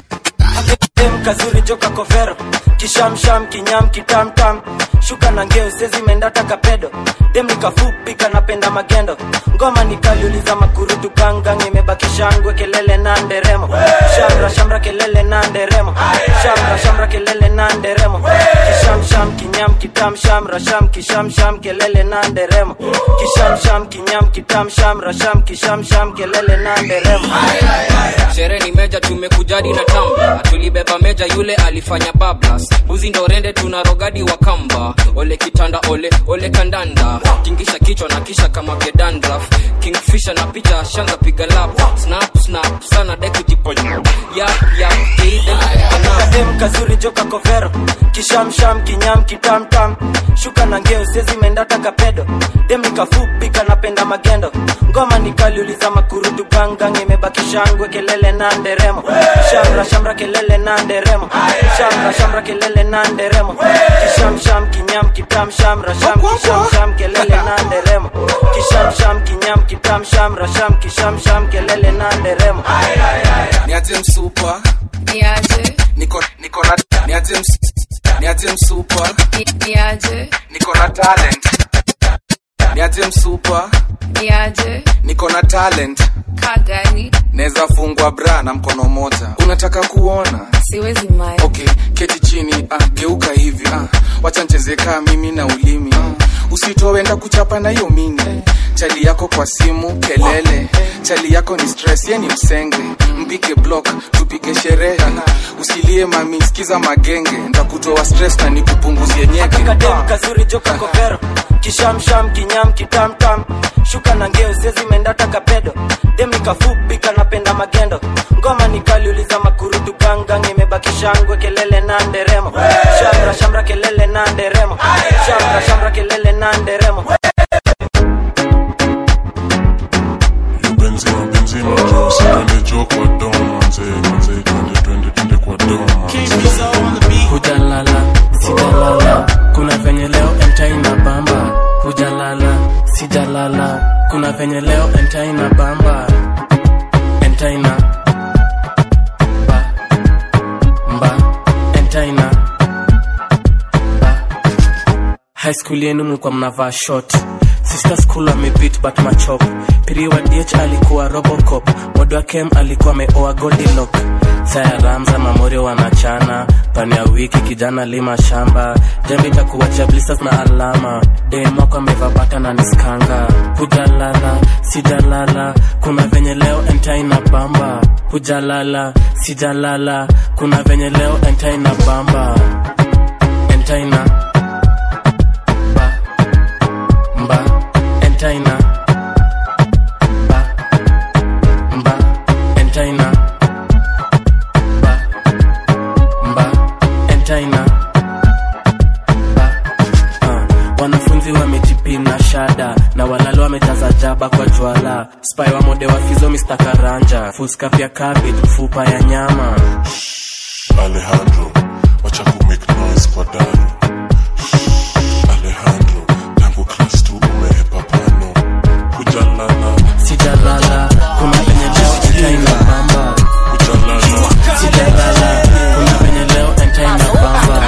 Dem kazuri joka kovero kishamsham kinyam kitamtam shuka na ngeo sezi mendata kapedo dem nikafupi kanapenda magendo ngoma nikaliuliza makurutu gangang imebaki shangwe kelele na nderemo shamra shamra kelele na nderemo shamra shamra kelele na nderemo kishamsham kinyam kitam shamra sham kishamsham kelele na nderemo kishamsham kinyam kitam shamra sham kishamsham kelele na nderemo sherehe ni meja tumekujadi na tamba tulibeba meja yule alifanya bablas buzi ndo rende tuna rogadi wa kamba ole kitanda ole ole kandanda tingisha kichwa na kisha kama gedandraf kingfisha na picha shanza piga lap snap snap sana dekutiponya yap yap kadem kazuri joka kovero kishamsham kinyam kitamtam shuka na ngeo sezi mendata kapedo dem nikafupi kanapenda magendo ngoma nikaliuliza makurutu gangang imebaki shangwe kelele na nderemo shamra shamra kelele na nderemo shamra shamra kelele na nderemo kishamsham kinyam kitam shamra sham kishamsham kelele na nderemo kishamsham kinyam kitam shamra sham kishamsham kelele na nderemo niaje msupa Niaje, niko niko na niaje ms, niaje msupa niaje, niko na talent niaje msupa niaje, niko na talent kagani, naweza fungwa bra na mkono moja unataka kuona siwezi mai. okay keti chini ah, geuka hivi ah, wacha ncheze kaa mimi na ulimi ah, usitowenda kuchapa na hiyo mini chali yako kwa simu kelele chali yako ni stress ye ni msenge mpige block tupige sherehe usilie mami sikiza magenge ntakutoa stress na nikupunguzie nyeke kadem kazuri joka kovero kishamsham kinyam kitamtam shuka na ngeo sezi mendata kapedo dem nikafupi kanapenda magendo ngoma nikaliuliza makurutu gangang imebaki shangwe kelele na nderemo shamra shamra kelele na nderemo shamra shamra kelele na nderemo benzima benzima jo sikande jo kwa dom manze manze twende twende twende kwa dom manze hujalala sijalala kuna venye leo entaina bamba hujalala sijalala kuna venye leo entaina bamba entaina ba mba entaina ba high school yenu mlikuwa mnavaa short sister school amebit but machop piri wa dh alikuwa robocop modo wa kem alikuwa ameoa goldilok saya ramza mamorio wanachana pani ya wiki kijana lima shamba jembe itakuwacha blisters na alama demako ameva bata na niskanga hujalala sijalala kuna venye leo entaina bamba hujalala sijalala kuna venye leo entaina bamba entaina ba mba entaina ba mba entaina ba mba entaina uh, wanafunzi wamejipina shada na walalo wamejaza jaba kwa jwala spai wa mode wa fizo Mr. karanja fuska pia cabbage mfupa ya nyama Alejandro, wacha ku make noise kwa daru. Alejandro, tangu class 2 umehepa pano. Hujalala, sijalala kuna venye leo entaina bamba hujalala. sijalala kuna venye leo entaina bamba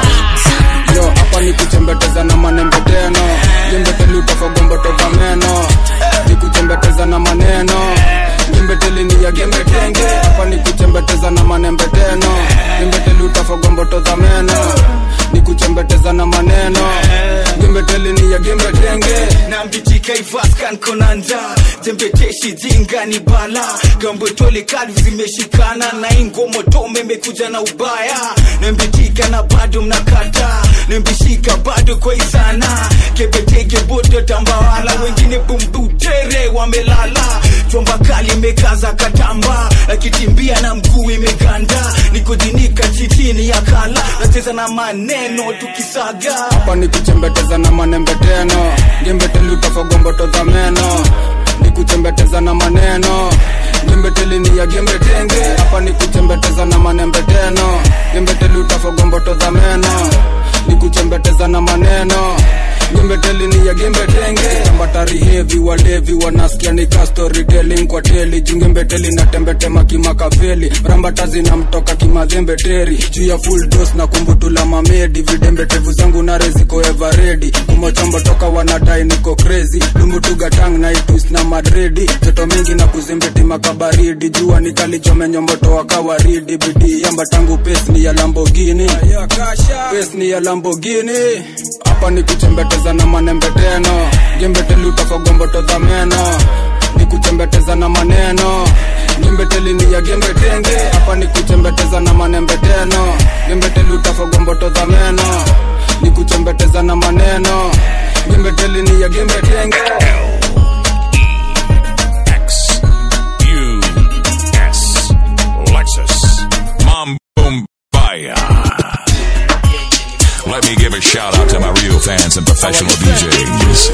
yo hapa ni kuchembeteza na manembeteno jembeteli utafagombotoza meno ni kuchembeteza na maneno jembeteli ni ya gembetenge hapa ni kuchembeteza na manembeteno jembeteli utafagombotoza meno ni kuchembeteza na maneno jembeteli ni ya gembetenge nambitika ivaskan konanja jembeteshi jingani bala gambotole kalvi zimeshikana na ingomotome imekuja na ubaya nambitika na bado mnakata nambishika bado kwa isana kebeteke bodo tambawala wengine bumbutere wamelala chomba kali imekaza katamba akitimbia na mguu imeganda nikujinika chitini ya kala nacheza na maneno tukisaga hapa ni kuchembeteza na manembeteno jembeteli utafagombotoza meno ni kuchembeteza na maneno jembeteli ni ya gembetenge hapa ni kuchembeteza na manembeteno jembeteli utafagombotoza meno ni kuchembeteza na maneno jembeteli ni ya gembetenge tambatari hevi walevi wanasikia ni ka storytelling kwa teli jungembeteli na tembetema kimakaveli rambata zinamtoka kimadhembeteri juu ya full dose na kumbutula mamedi vidembetevu zangu nare ziko everedi kumochombo toka wanadai niko crazy lumbutugatang na itus na madredi joto mingi na kuzimbiti makabaridi jua nikalichomenyombotoa kawaridi bidii yamba tangu pes ni ya lambogini pes ni ya lambogini hapa ni kuchembeteza na manembeteno jembeteli utafagombotoza meno ni kuchembeteza na maneno jembeteli ni ya gembetenge hapa ni kuchembeteza na manembeteno jembeteli utafagombotoza meno ni kuchembeteza na maneno jembeteli ni ya gembetenge X U S Lexus Mambo Mbaya. Let me give a shout out to my real fans and professional DJs.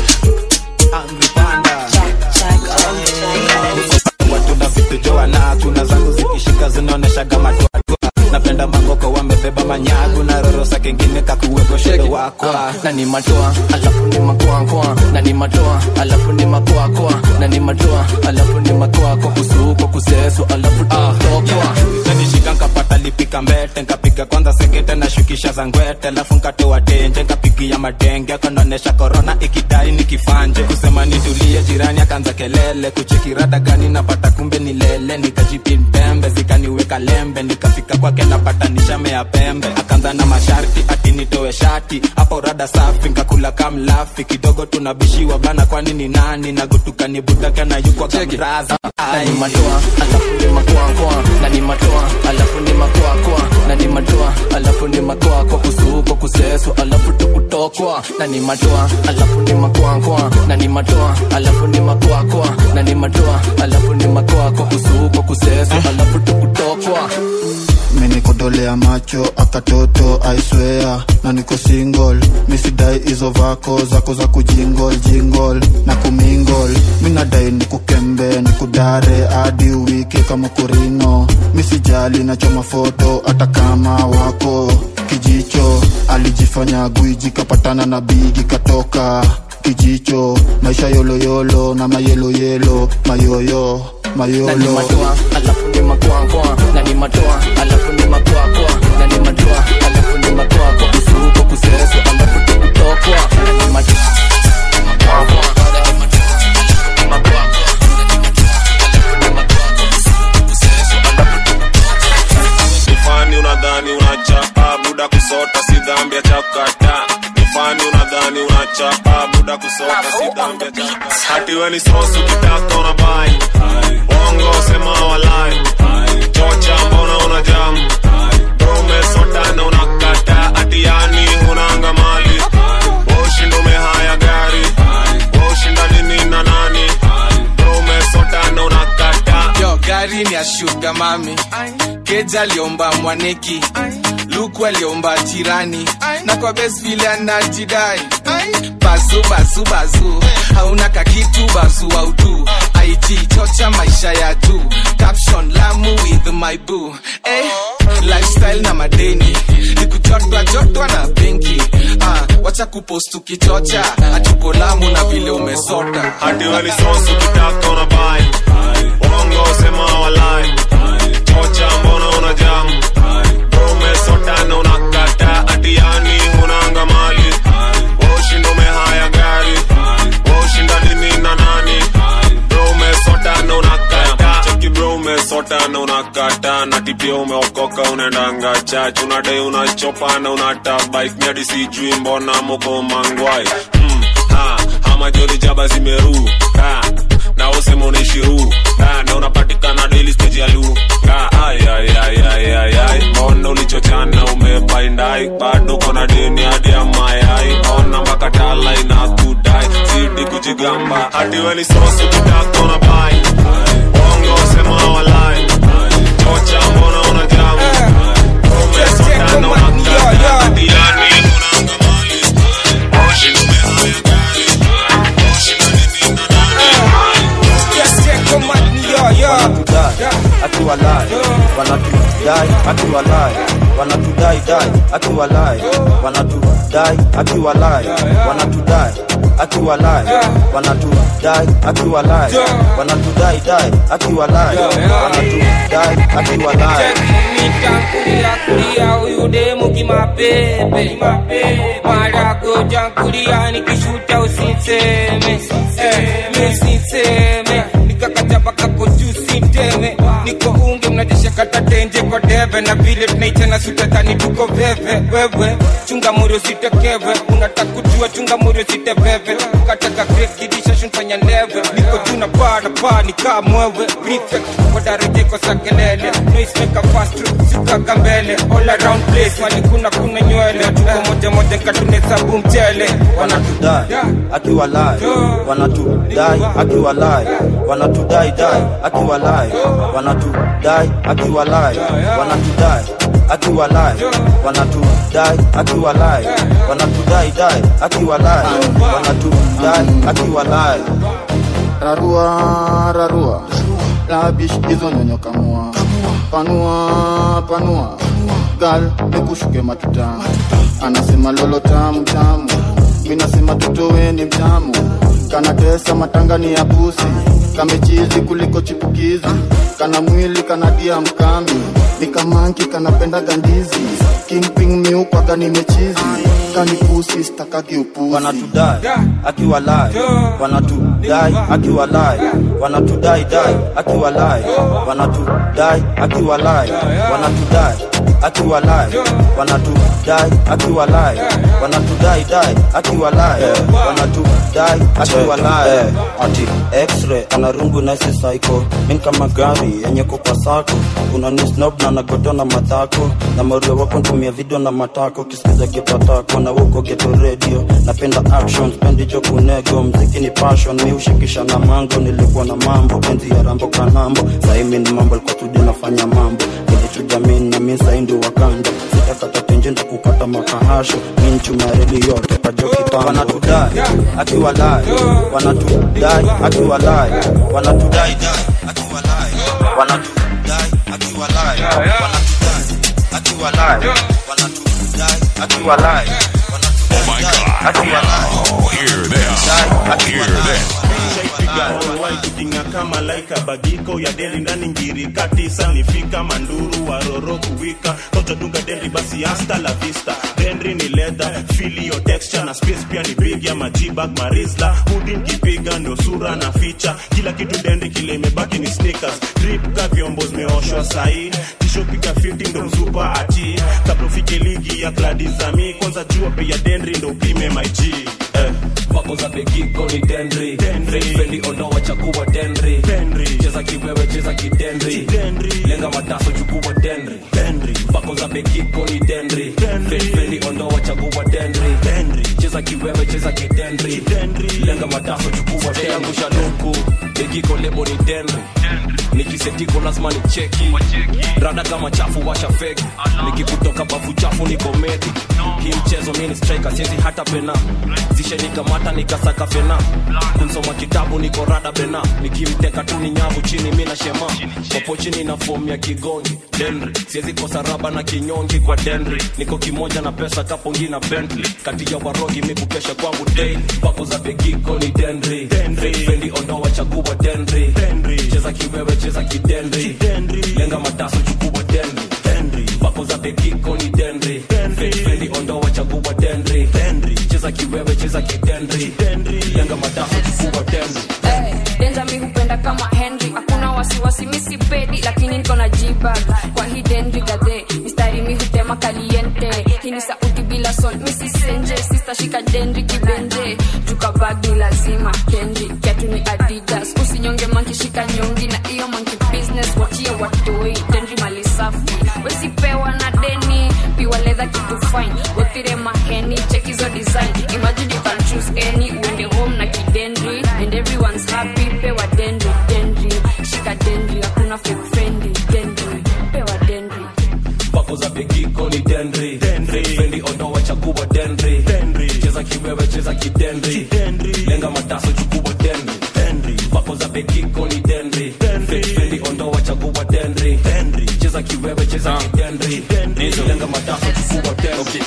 watu na vitu joana kuna zangu zikishika zinaoneshaga matwatua napenda mangoko wamebeba manyagu na rorosa kengine kakuweko shedo wakwa na ni matoa alafu ni makoakoa na ni matoa alafu ni makoakoa na ni matoa alafu ni makoako kusuko kuseso alafu tokwa nanishika nkapata lipika mbete nkapiga kwanza sekete na shukisha za ngwete alafu nkatoa tenje nkapigia madenge kanaonesha korona ikidai nikifanje kusema nitulie jirani akaanza kelele kuchekirada gani napata kumbe ni lele nikajipintembe zikaniweka lembe nikafika kwake napata nishamea pembe akaanza na masharti ati nitoe shati hapo rada safi nkakula kamlafi kidogo tunabishiwa bana kwani ni nani nagutuka ni budaka na yukwa kamraza na ni matoa alafu ni makoakoa na ni matoa alafu ni makoakoa na ni matoa alafu ni makoako kusuko kuseso alafu tukutokwa na ni matoa alafu ni makoakoa na ni matoa alafu ni makoakoa na ni matoa alafu ni makoako kusuko kuseso alafu tukutokwa menikodolea macho akatoto aiswea na niko single misidai hizo vako zako za kujingol jingol na kumingol minadai nikukembe nikudare hadi wiki kama kurino misijali nachoma foto hata kama wako kijicho alijifanya gwiji kapatana na bigi katoka kijicho maisha yoloyolo na mayeloyelo mayoyo na ni mayolo matoa alafu ni makoakoa na ni matoa alafu ni makoakoa na ni matoa alafu ni makoako kusuko kuseso alafu tukutokwa na ni matoa nifani unadhani unachapa buda kusota si dhambi ya chakata nifani unadhani unachapa buda kusota si dhambi ya chakata hati we ni sosu kitaka unabai bongo sema wala ni ya shuga mami keja aliomba mwaneki luku aliomba jirani na kwa bes vile anajidai bazu bazu bazu hauna kakitu bazu autu ig chocha maisha ya juu caption lamu with my boo eh, lifestyle na madeni nikujotwa jotwa na benki ah, wacha kupost ukichocha atuko lamu na vile umesota hadi walisosu kitaka unabai uongo sema walai chocha mbona una jamu umesota na unakata hadi yani unanga mali washinda umehaya gari washinda nini na nani bro umesota na unakata cheki bro umesota na unakata na tipia umeokoka unaendanga chach unadai unachopa na unata bike nyadi sijui mbona moko mangwai mm, ha, hama jodi jaba zimeru ha, na usema unaishiru ha, na unapatikana daily stage ya lu ha, ay, ay, ay, ay, ay, ay. mbona ulichochana umebaindai bado kona deni hadi ya mayai ona mpaka tala inakudai zidi kujigamba hadi weni sosu kitaka unabai ongo sema walai chocha mbona una jamu umesota na unakata hadi yani unanga mali Oshi umehaya gari Oshi manini wanatudai akiwalai wanatudai akiwalai wanatudai dai akiwalai wanatudai akiwalai wanatudai akiwalai wanatudai akiwalai wanatudai dai akiwalai wanatudai akiwalai kulia kulia huyu demu kimapepe marago jankulia nikishuta usinseme Eh, mi sinseme nikakata mpaka koju sinteme niko unge mnajesha kata tenje kwa deve na vile tunaichana sutatani tuko veve wewe chunga morio sitekeve unataka kujua chunga morio siteveve ukataka krekidisha shunfanya leve niko juu na paa na paa nikaa mwewe prefect kwa daraja iko sa kelele noismeka fast sikaka mbele all around place mali kuna kuna nywele tuko moja moja nkatunesabu mchele wanatudai akiwalai wanatudai akiwalai wanatudai dai akiwalai wanatudai akiwalai wanatudai akiwalai wanatudai akiwalai wanatudai dai akiwalai wanatudai akiwalai rarua rarua labish hizo nyonyo kamua panua panua gal nikushuke matuta anasema lolo tamu tamu minasema totoweni mtamu kanatesa matangani ya pusi kamechizi kuliko chipukizi kana mwili kanadia mkambi nikamanki kanapenda gandizi kingping miukwaga nimechizi kanipusi stakagi upuzi wanatudai akiwalai wanatudai akiwalai wanatudai dai akiwalai wanatudai akiwalai wanatudai akiwalai wanatudai akiwalai wanatudai dai akiwalai wanatudai akiwalai ati x-ray anarungu naisi psycho min kama gari yenye kupa sako unanisnob na nagodona madhako na mario wako ntumia video na matako kisikiza kipatako na uko geto radio napenda action spendi jo kunego mziki ni passion mi ushikisha na mango nilikuwa na mambo penzi ya rambo kanambo saimi ni mambo alikuwa studio nafanya mambo nilichuja min na min saindi wakanda sitakata tenje nda kukata makahasho min chumareli yote kajo kitambo wanatudai akiwalai wanatudai akiwalai wanatudai dai akiwalai wanatudai akiwalai wanatudai akiwalai wanatudai akiwalai Oh my God. Oh, hear this. Hear this. shaipiga online kutinga kama laika bagiko ya deri ndani ngiri kati sanifika manduru waroro kuwika toto dunga deri basi hasta la vista dendri ni leather feel your texture na space pia ni big ya majibag marisla hudi nkipiga ndio sura na ficha kila kitu dendri kile imebaki ni sneakers drip ka vyombo zimeoshwa sahi tisho piga 50 ndo mzupa ati kabla ufike ligi ya kladi zami kwanza jua bei ya dendri ndo upime my G eh. vako za begiko ni dendri fendi ondoa chakuwa dendri cheza kiwewe cheza kidendri lenga mataso chukua dendri vako za begiko ni dendri fendi ondoa chakuwa dendri cheza kiwewe cheza kidendri lenga mataso chukua dendri yangu shanuku begiko lebo ni dendri nikisetiko lazima ni cheki rada kama chafu washa feki nikikutoka bafu chafu niko medi hii mchezo mi ni striker siezi hata pena zishenikamata nikasaka fena kunsoma kitabu niko rada bena nikimteka tu ni nyavu chini mi na shema popo chini na fomu ya kigongi denri siezi kosa raba na kinyongi kwa denri niko kimoja na pesa kapongi na bentley kati ya warogi mi kukesha kwangu daily papo za begiko ni denri fendi ondoa chagua denri cheza kiwewe cheza kidenri lenga mataso chukua denri papo za begiko ni denri fendi ondoa chagua denri cheza kiwewe cheza kidenri lenga mataso chukua denri Eh, denja mi hupenda kama henry hakuna wasiwasi misi pedi lakini niko na jibag kwa hii denri gadhe mistari mi hutema kaliente hii ni sauti bila sol misi senje sistashika denri kibenje jukabag ni lazima kendi kiatu ni adidas usinyonge mankishika nyongi na iyo manki business wachia watoi denri mali safi wesipewa na deni piwa ledha kitu fine wethire maheni chekizo design imagine you can choose any uende home na kidendri and everyone's happy pewa dendri dendri shika dendri hakuna fake friendly dendri pewa dendri papo za begiko ni denri fendi ondoa chagua denri cheza kiwewe cheza kidenri lenga mataso chukua denri papo za begiko ni denri fendi ondoa chagua denri cheza kiwewe cheza kidenri lenga mataso chukua denri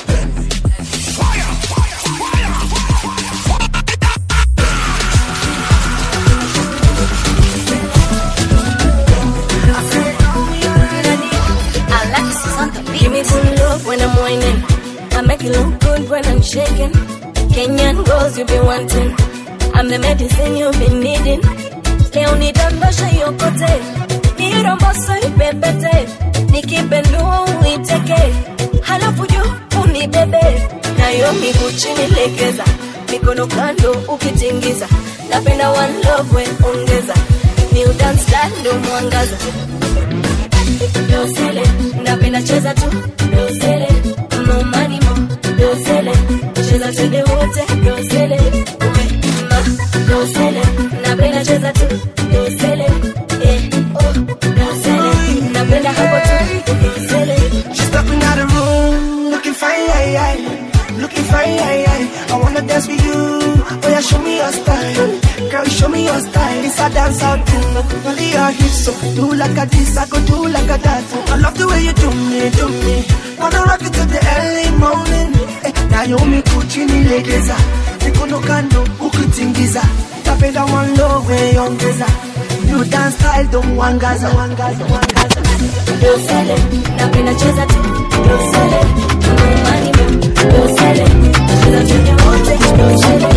Alexis on the beat. Give me some love when I'm whining. I make it look good when I'm shaking. Kenyan girls you've been wanting. I'm the medicine you've been needing. Leo nidondoshe yokote, niromboso ipepete, nikipendua uiteke, halafu juu unibebe, nayo miguu chini legeza, mikono kando ukitingiza, napenda one love we ongeza, new dance style ndo mwangaza dosele napenda cheza tu dosele no money mo dosele cheza twende wote dosele uwe ma dosele napenda cheza tu dosele eh oh dosele napenda hapo tu dosele She's stepping out the room, looking fine, aye, aye. looking fine. Aye, aye. I wanna dance with you. Oh yeah, show me your style, girl, show me your style. It's a dance out thing, only your hips. So do like a this, I go do like a that. I love the way you do me, do me. Wanna rock it till the early morning. Eh, Naomi kuchini legeza, mikono kando ukitingiza. Napenda one low way ongeza. New dance style don't wangaza, wangaza, wangaza. dosele napenda cheza tu dosele no money mo dosele cheza twende wote dosele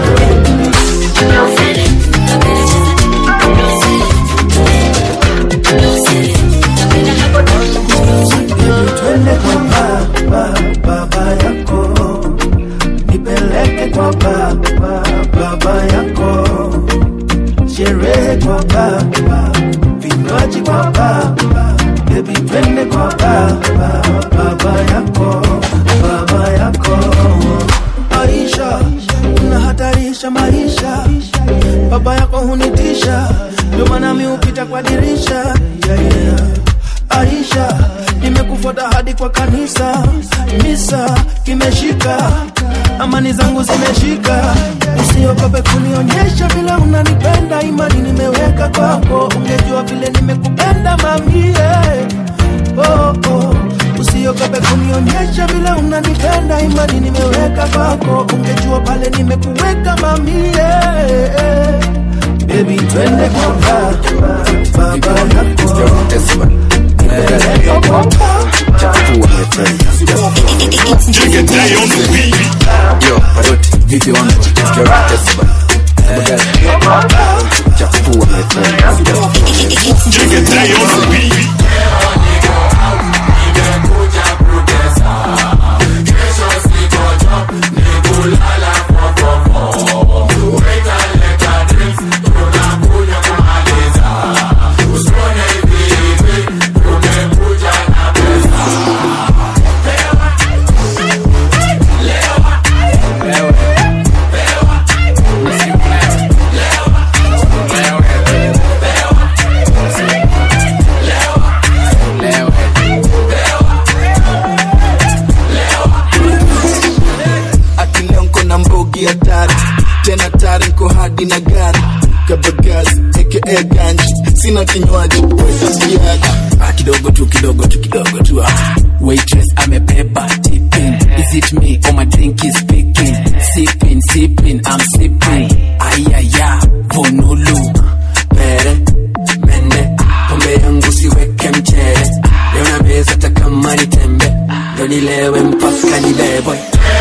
dosele napenda cheza tu dosele dosele napenda hapo tu twende kwa baba baba yako nipeleke kwa baba baba yako sherehe kwa baba vinywaji kwa baba bebi twende kwa baba baba yako baba yako aisha unahatarisha maisha baba yako hunitisha ndio maana mi hupita kwa dirisha yeah, yeah. Aisha, nimekufuata hadi kwa kanisa, misa kimeshika, amani zangu zimeshika. Usiogope kunionyesha vile unanipenda, imani nimeweka kwako, ungejua vile nimekupenda mamie. Oh, oh. Usiogope kunionyesha vile unanipenda, imani nimeweka kwako, ungejua pale nimekuweka mamie. Baby, twende kwa baba, baba yako. Yo, Paroti, vipi wangu? Sikia rate bana. Chafua Usione hadi na gari kabagazi aka ganji sina kinywaji wetasiaga Ah, kidogo tu kidogo tu kidogo tu ah. waitress amebeba tipping is it me or my drink is speaking sipping sipping i'm sipping ayaya vonulu pere mende pombe yangu siweke mchere leo na meza hata kama ni tembe ndo nilewe mpaka nibebwe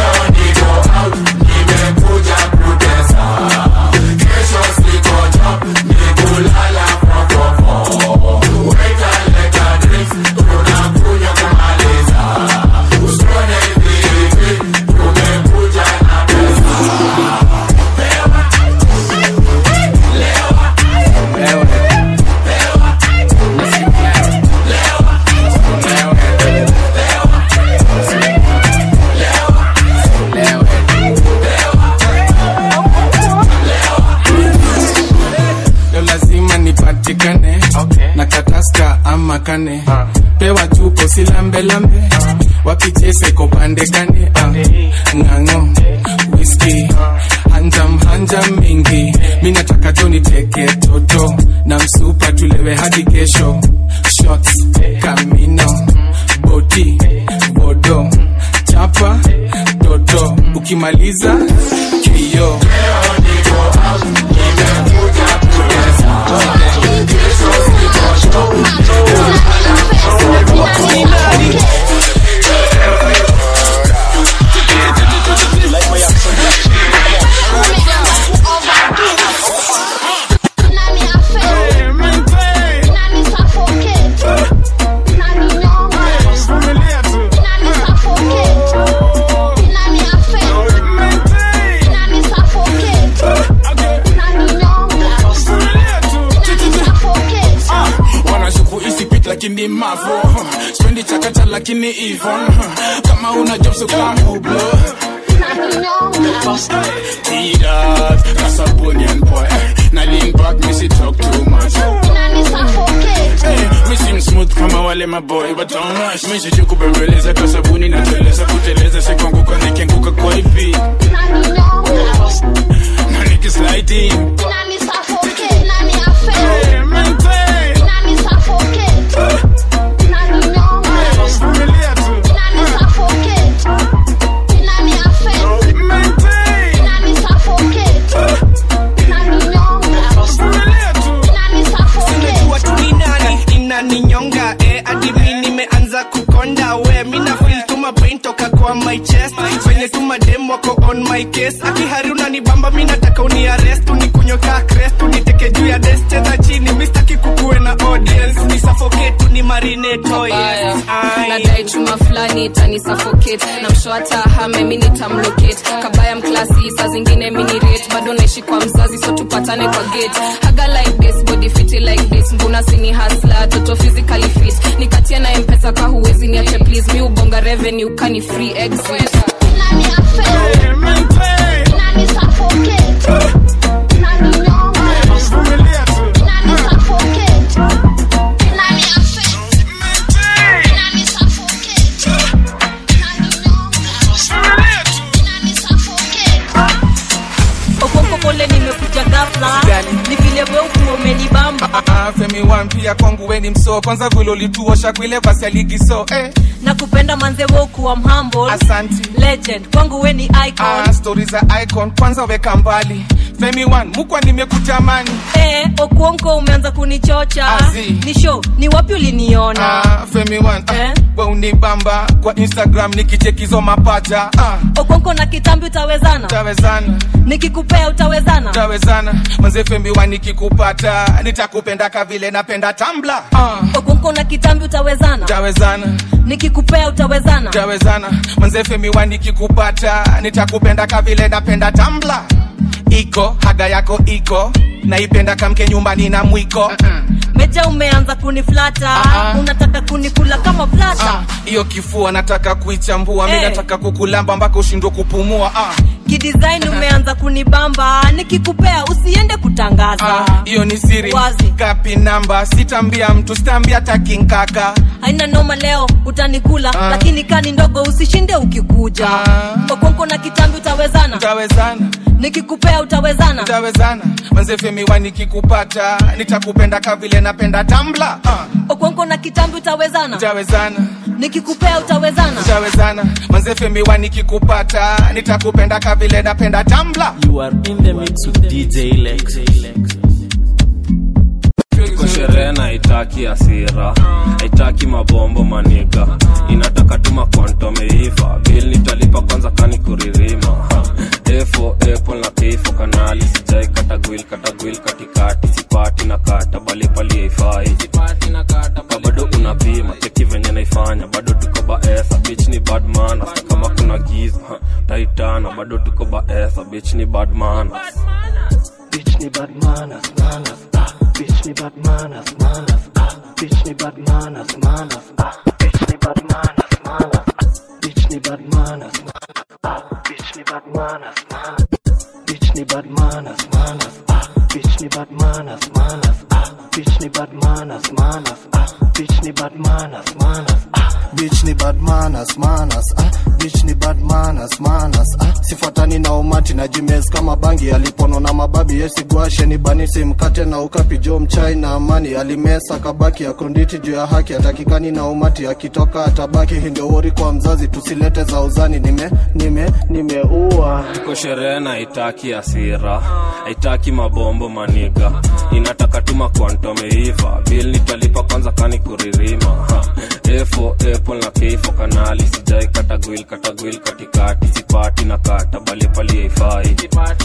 leo lazima nipatikane na kataska ama kane pewa chupo silambelambe wapichese kopandekane uh, ng'ang'o whisky hanjam hanjam mingi mi nataka jo niteke toto na msupa tulewe hadi kesho shots kamino boti bodo chapa toto ukimaliza kio wanashuku isipit lakini mavo spendi chakacha lakini ivon kama una job so come hublo T-Dot, Casabonian boy Na lean back, me see talk too much Hey, me seem smooth kama wale maboy But don't rush, me sijui kubembeleza Kwa sabuni na teleza kuteleza Sikuanguka nikianguka kwa ipi Na nikisliding Hey, maintain. Vumilia tu. Sinajua tu ni nani inaninyonga eh, hadi mi nimeanza kukonda we mina feel tu mapain toka kwa my chest venye tu madem wako on my case akihari unanibamba mi nataka uniarest unikunyoka crest uniteke juu ya des cheza chini mistaki kukuwe na audience ni suffocate tu ni marinate oh yes Ai. nadai chuma fulani itani suffocate na msho hata hame mi nitamlocate kabaya mklasi saa zingine minirate bado naishi kwa mzazi so tupatane kwa gate haga like this body fiti like this mbuna sini hasla toto physically fit nikatia na mpesa ka huwezi niache please mi ubonga revenue kani free exit okonko pole nimekuja ghafla ni vile weuku umenibamba Ah, femi wan pia kwangu weni msoo kwanza vile ulituosha kwile basi aligiso eh. na kupenda manze wokuwa mhumble Asanti. legend kwangu we ni icon ah, stori za icon kwanza weka mbali femi wan mukwa nimekutamani eh, okuonko umeanza kunichocha Azi. ni show ni wapi uliniona ah, femi wan ah, we unibamba kwa instagram nikichekizo mapacha ah, okonko na kitambi utawezana tawezana nikikupea utawezana tawezana manze femi wan nikikupata nitakupenda kavile napenda tambla ah, okonko na kitambi utawezana tawezana nikikupea utawezana tawezana manze femi wan nikikupata nitakupenda kavile napenda tambla iko haga yako iko naipenda kamke nyumbani na mwiko meja umeanza kuniflata Ah, ah. unataka kunikula kama flata hiyo kifua nataka kuichambua mi Eh. nataka kukulamba mpaka ushindwe kupumua ah. kidesign umeanza kunibamba nikikupea usiende kutangaza hiyo ni siri Wazi. kapi namba sitambia mtu sitambia takinkaka haina noma leo utanikula lakini kani ndogo usishinde ukikuja okonko na kitambi utawezana utawezana nikikupea utawezana utawezana manzefemiwa nikikupata nitakupenda kavile napenda tambla uh. okonko na kitambi utawezana utawezana nikikupea utawezana utawezana manzefemiwa nikikupata nitakupenda kavile napenda tambla You are in the mix with DJ Lex. Iko sherehe na haitaki hasira haitaki mabombo maniga inataka tuma kwanto meiva bil nitalipa kwanza kani kuririma Ha. efo apple na kifo kanali sijai katagwil katagwil katikati sipati na kata bali pali haifai bado unapima cheki venye naifanya bado tuko baesa bich ni bad manners kama kuna giza ha, taitana bado tuko baesa bich ni bad manners Bitch ni bad manners, manners, ah. Bitch ni bad manners, manners, ah. Bitch ni bad manners, manners, ah. Bitch ni bad manners, manners, ah. Bitch ni bad manners, manners, ah. Bitch ni bad manners, manners. Bitch ni bad manners, manners, ah. Bitch ni bad manners, manners, ah. Bitch ni bad manners, manners, ah. Bitch ni bad manners, manners, ah. bitch ni bad manners, manners, ah. bitch ni bad manners, manners, ah. sifuatani na umati na jimes kama bangi alipono na mababi yesigwashe ni banisi mkate na ukapi jo mchai na amani alimesa kabaki akonditi juu ya haki atakikani na umati akitoka atabaki hii ndio wori kwa mzazi tusilete za uzani nime nime nimeua iko sherehe na haitaki hasira haitaki mabombo maniga inataka tuma kwanto meiva bil nitalipa kwanza kani kuririma Ha. efo apple na kifo kanali sijai katagwil katagwil katikati sipati na kata bali pali haifai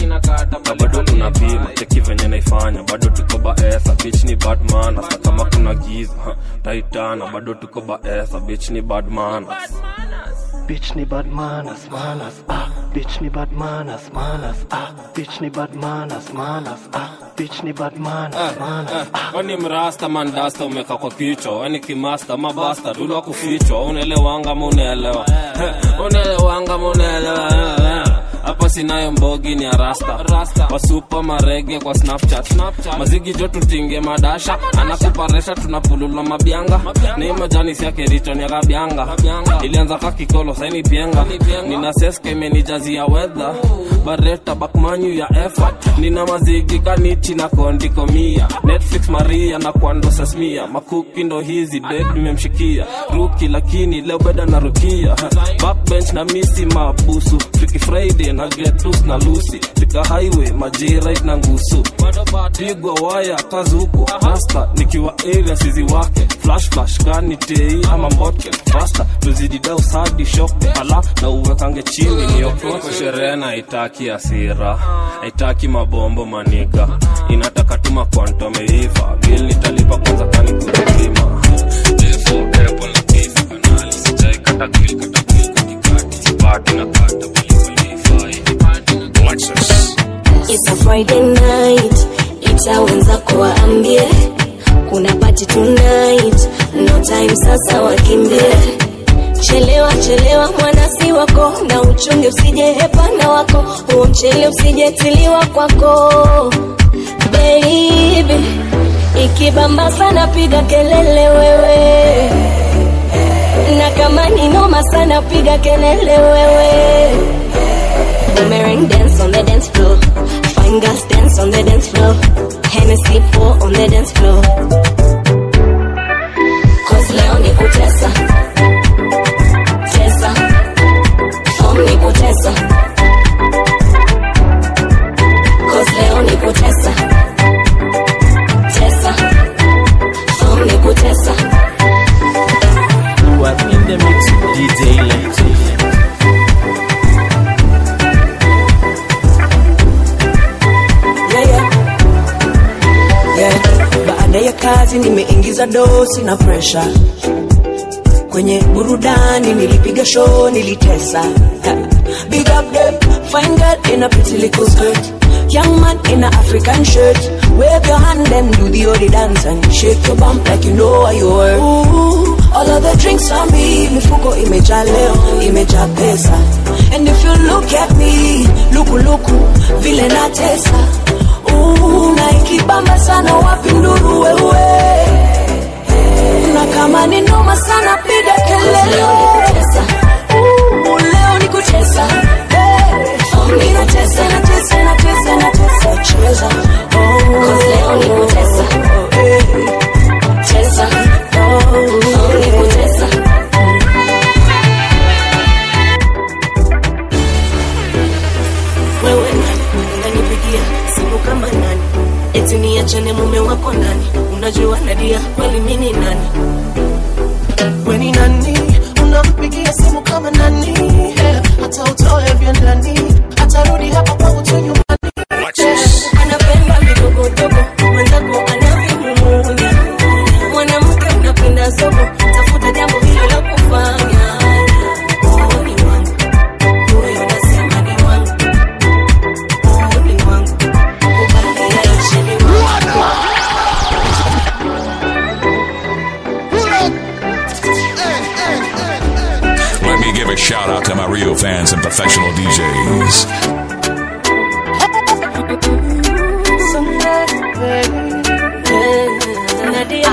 bado unapima cheki venye naifanya bado tuko baesa bich ni bad manners na kama kuna giza ha, taitana bado tuko baesa bich ni bad manners Bitch ni bad manners, manners, ah. Bitch ni bad manners, manners, ah. Bitch ni bad manners, manners, ah. Bitch ni bad manners, manners, ah. weni mrasta mandasta umeka kwa kichwa weni kimasta mabasta dulwa kufichwa unaelewanga munaelewa unaelewanga munaelewa hapa sinayo mbogi ni arasta wasupa marege kwa snapchat mazigi jo tutinge madasha anakuparesha tunapulula mabyanga ni majani siake riton ya kabyanga ilianza ka kikolo saini pienga nina seska imenijazia wedha bareta bakmanyu ya effort nina mazigi kanichi na kondikomia netflix maria na kwando sasmia makuki ndo hizi dek nimemshikia ruki lakini leo beda na rukia backbench na misi mabusu Freaky friday na getus na lusi fika highway majirit na ngusu pigwa waya kazuku rasta nikiwa area sizi wake flash flash kani tei ama mbotke rasta tuzididau sadi shokte ala na uwekange chini niokote sherehe na haitaki hasira haitaki mabombo maniga inataka tuma kwanto meiva bil nitalipa kwanza kani kurima Defo, apple na kifo kanali sijai kata gwil kata gwil katikati sipati na kata It's a Friday night, ita wenzako waambie kuna party tonight, no time sasa wakimbie. Chelewa chelewa mwanasi wako, na uchunge usije hepana wako, huo mchele usijetiliwa kwako baby. Ikibamba sana piga kelele wewe, na kama ni noma sana piga kelele wewe. Boomerang dance on the dance floor. Fine girls dance on the dance floor. Hennessy pour on the dance floor. Cause leo ni kutesa. Tesa. Form ni kutesa. Cause leo ni kutesa. Tesa. Form ni kutesa. You are in the mix with DJ Lex. yeah, yeah. Yeah. Baada ya kazi nimeingiza dosi na presha kwenye burudani, nilipiga show, nilitesa Ha. Big up them, fine girl in a pretty little skirt Young man in a African shirt Wave your hand and do the odi dance And shake your bump like you know what you were Ooh, all of the drinks on me mifuko imejaa leo imejaa pesa and if you look at me lukuluku vile natesa Ooh, na ikibamba sana wapi nduru wewe na kama ni noma sana piga kelele Ooh, leo ni kucheza Hey, mi natesa natesa natesa natesa cheza Oh, leo ni kutesa cheza Oh, ni kutesa wewe nani unanipigia simu kama nani eti niachane mume wako nani unajua nadia kweli mini nani weni nani unampigia simu kama nani Eh, hata utoe vya ndani atarudi hapa kwangu tu nyumbani anapenda vidogodogo mwenzako anavimumunya mwanamke unapenda sogo tafuta jambo hilo la kufanya Oh, ni wangu. Huyo nasema ni wangu. Oh, ni wangu. Kubali yaishe ni wangu. Let me give a shout out to my real fans and professional DJs. Nadia.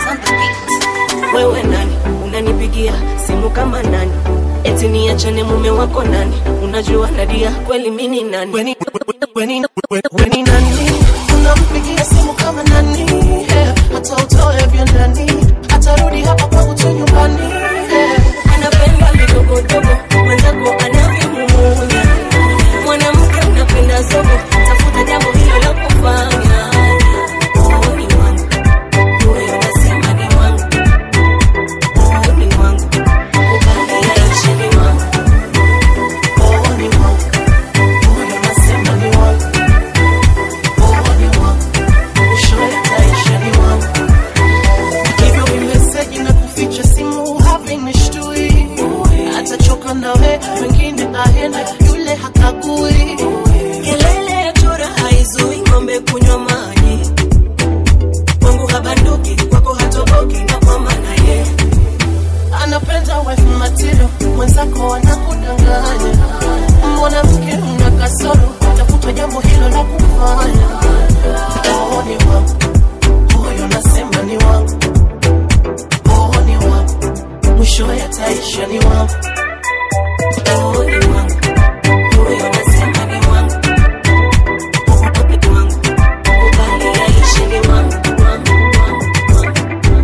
wewe nani unanipigia simu kama nani eti niachane mume wako nani unajua nadia kweli mini nani weni, weni, weni nani unampigia simu kama nani Eh, hata utoe vya ndani atarudi hapa kwangu tu nyumbani Eh, anapenda vidogodogo mwenzako anavimumunya mwanamke unapenda zogo tafuta jambo hilo la kufanya Oh, ni wangu. Huyo nasema ni wangu. Oh, ni wangu. Kubali yaishe ni wangu. oh, ni wangu. Huyo nasema ni wangu. Oh, ni wangu. Mwisho yataisha ni wangu. Hivyo vimeseji na kuficha simu havinishtui atachoka nawe wengine aende yule hakagui kelele ya chura haizui ng'ombe kunywa maji kwangu habanduki kwako hatoboki na kwa maana ye anapenda wife material mwenzako anakudanganya mwanamke una kasoro tafuta jambo hilo la kufanya oh, ni wangu huyo nasema ni wangu oh, ni wangu mwisho yataisha ni wangu Oh, ni wangu. Huyo nasema ni wangu. Ni wangu. Kubali yaishe ni wangu, wangu, wangu.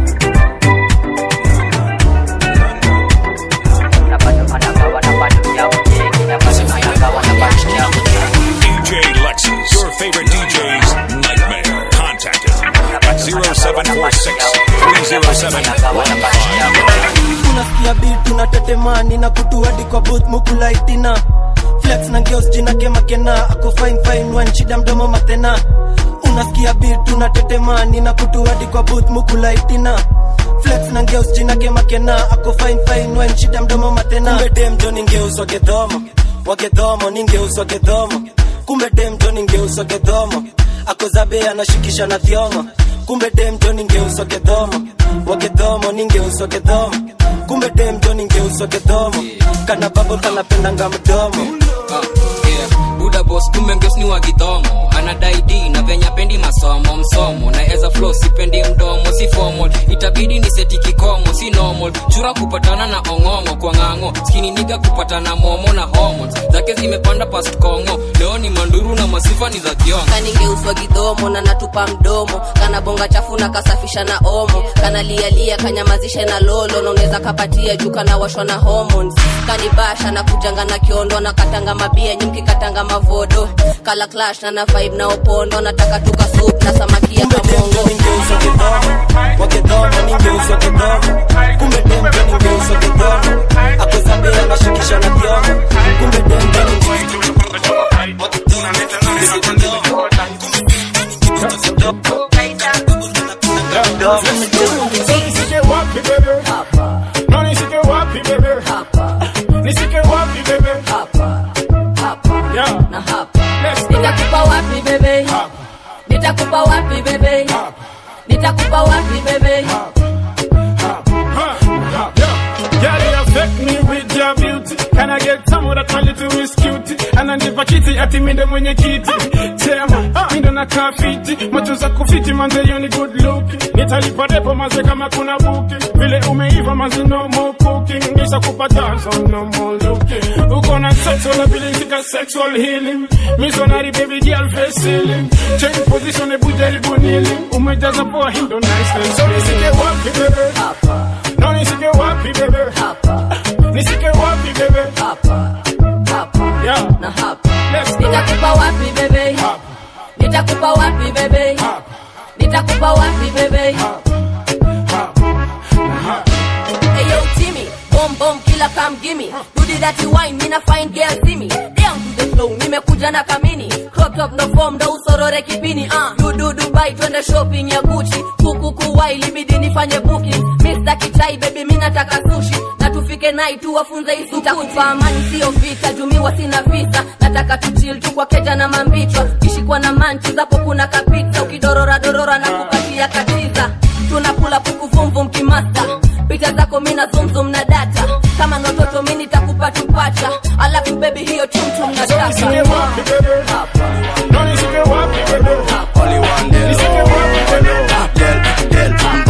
DJ Lexus, your favorite DJ's nightmare. Contact him at 0746 307 unasikia beat unatetemani na kutuadi kwa booth mukulaitina flex na geos jina kemakena ako fine fine wan shida mdomo matena unasikia beat unatetemani na kutuadi kwa booth mukulaitina flex na geos jina kemakena ako fine fine wan shida mdomo matena kumbe dem jo ningeuswa gedhomo wagedhomo ningeuswa gedhomo kumbe dem jo ningeuswa gedhomo ako zabe anashikisha na thiongo kumbe dem jo ningeuswa gedhomo wagedhomo ningeuswa gedhomo kumbe dem jo ningeuswa gedhomo kana babo kanapendanga mdomo Ah, yeah. buda bos kumbe ngeus ni wa gidhomo anadai d na venya pendi masomo msomo na eza flow sipendi mdomo si formal itabidi ni seti kikomo si normal chura kupatana na ong'ong'o kwa ng'ang'o skini niga kupatana momo na hormones zake zimepanda past kongo leo ni manduru na masifa ni za thiongo kaningeuswa gidhomo na natupa mdomo kana bonga chafu na kasafisha na omo kana lialia kanyamazishe na lolo na unaweza kapatia juu kana washwa na hormones kanibasha na kujanga na kiondo na katanga mabia nyimki katanga mavodo kala clash na na vibe na opondo nataka tuka soup na samaki ya kamongo wagedhomo ningeuswa gedhomo kumbe dem jo ningeuswa gedhomo ako zabe anashikisha na thiongo kumbe dem jo Nisike wapi bebe? No nisike wapi bebe? Nisike wapi bebe? Yeah. nitakupa wapi bebe nitakupa wapi bebe nitakupa wapi bebe mura kali tu is cute ananipa kiti ati minde mwenye kiti tema mindo na kafiti macho za kufiti manze hiyo ni good look nitalipa repo maze kama kuna buki vile umeiva maze no more cooking ngisa kupata so no more looking uko na sexual ability ka sexual healing missionary baby girl face ceiling change position ebu jaribu kneeling umejaza poa hindo nice so nisike wapi bebe hapa no nisike wapi bebe hapa nisike wapi bebe hapa hapa yeah na hapa nitakupa wapi bebe nitakupa wapi bebe nitakupa wapi bebe Hey yo Timmy, boom boom killer come gimme. Do the dirty wine, mina fine girl see me. Down to the flow, nimekuja na kamini. Crop top no form, ndo usorore kipini. Uh, du du Dubai, twende shopping ya Gucci. Kuku kuwai, libidi nifanye booking. Mr. Kichai baby, mi nataka sushi. Na tufike nai tu wafunze isu Nitakupa amani sio vita, jumiwa sina visa. Nataka tuchill tu kwa keja na mambichwa. Kishikwa na manchi zapo kuna kapita. Ukidorora dorora na kukatia katiza. Tunakula puku vum vum kimasta picha zako mina zumzum na data kama nototo mi nitakupa tupacha alafu bebi hiyo chumchum na So nisike wapi bebe no nisike wapi bebe Only one day. nisike wapi bebe Del, del,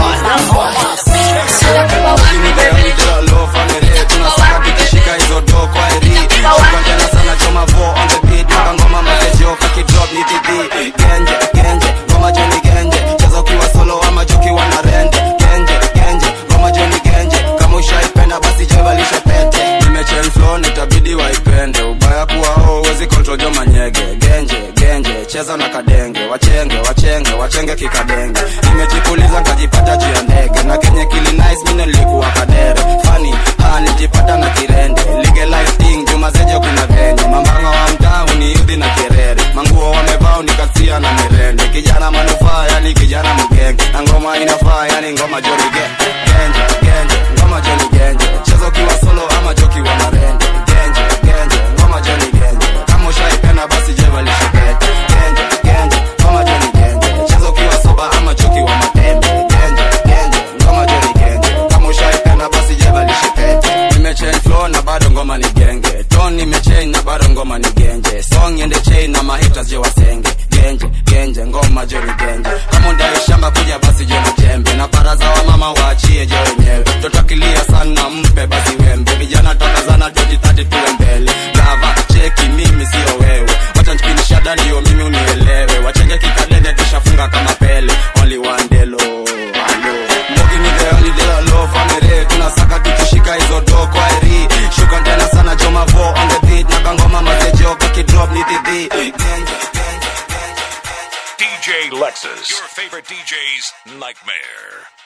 Low family, tunasaka tukishika hizo do kwa eri Shuka tena sana choma vo on the beat Maka ngoma makejo kaki drop ni titi Genje, genje, ngoma joni genje Cheza ukiwa solo ama joki wana rende Genje, genje, ngoma joni genje Kama ushaipenda basi jevalisha pete Nimechain flow nitabidi waipende Ubaya kuwa ho uwezi control jo manyege Genje, genje, cheza na kadenge Wachenge, wachenge, wachenge kikadenge Nimejipuliza nkajipata juu ya ndege Na kenye kili nice mine nilikuwa kadere Funny, ha nilijipata na kirende Legalize thing, juma zeje kuna venye Mambanga wa mtaa uniudhi na kerere Manguo wamevaa unikasia na mirende Kijana manufaa yani kijana mgenge Na ngoma inafaa yani ngoma joni ge Genje, genje, ngoma joni genje Cheza ukiwa solo ama joki wa marende Genje, genje, ngoma joni genje Kama ushaipenda basi jevalishe pete Genje, genje, ngoma joni genje Cheza ukiwa soba ama joki wa matembe Genje, genje, ngoma joni genje Kama ushaipenda basi jevalishe pete Nimechain flow na bado ngoma ni genge Tone nimechain na bado ngoma ni genje Song ende chain na mahitas je wasenge Genje, genje, ngoma joni genje Kama undai shamba kuja basi je jembe Na baraza wa mama waachie je wenyewe Totakilia sana mpe basi wembe Vijana tokazana 2030 tuwe mbele Gava, cheki mimi sio wewe Wacha nchikinisha ndio mimi unielewe Wachenge kikadende kishafunga kama pele Only one day low, alo Mbogi ni the only day low family Tunasaka tukishika hizo do kwa eri Shuka tena sana joma vo on the beat Na kangoma mazejo kakidrop ni titi Genje, DJ Lexus, your favorite DJ's nightmare.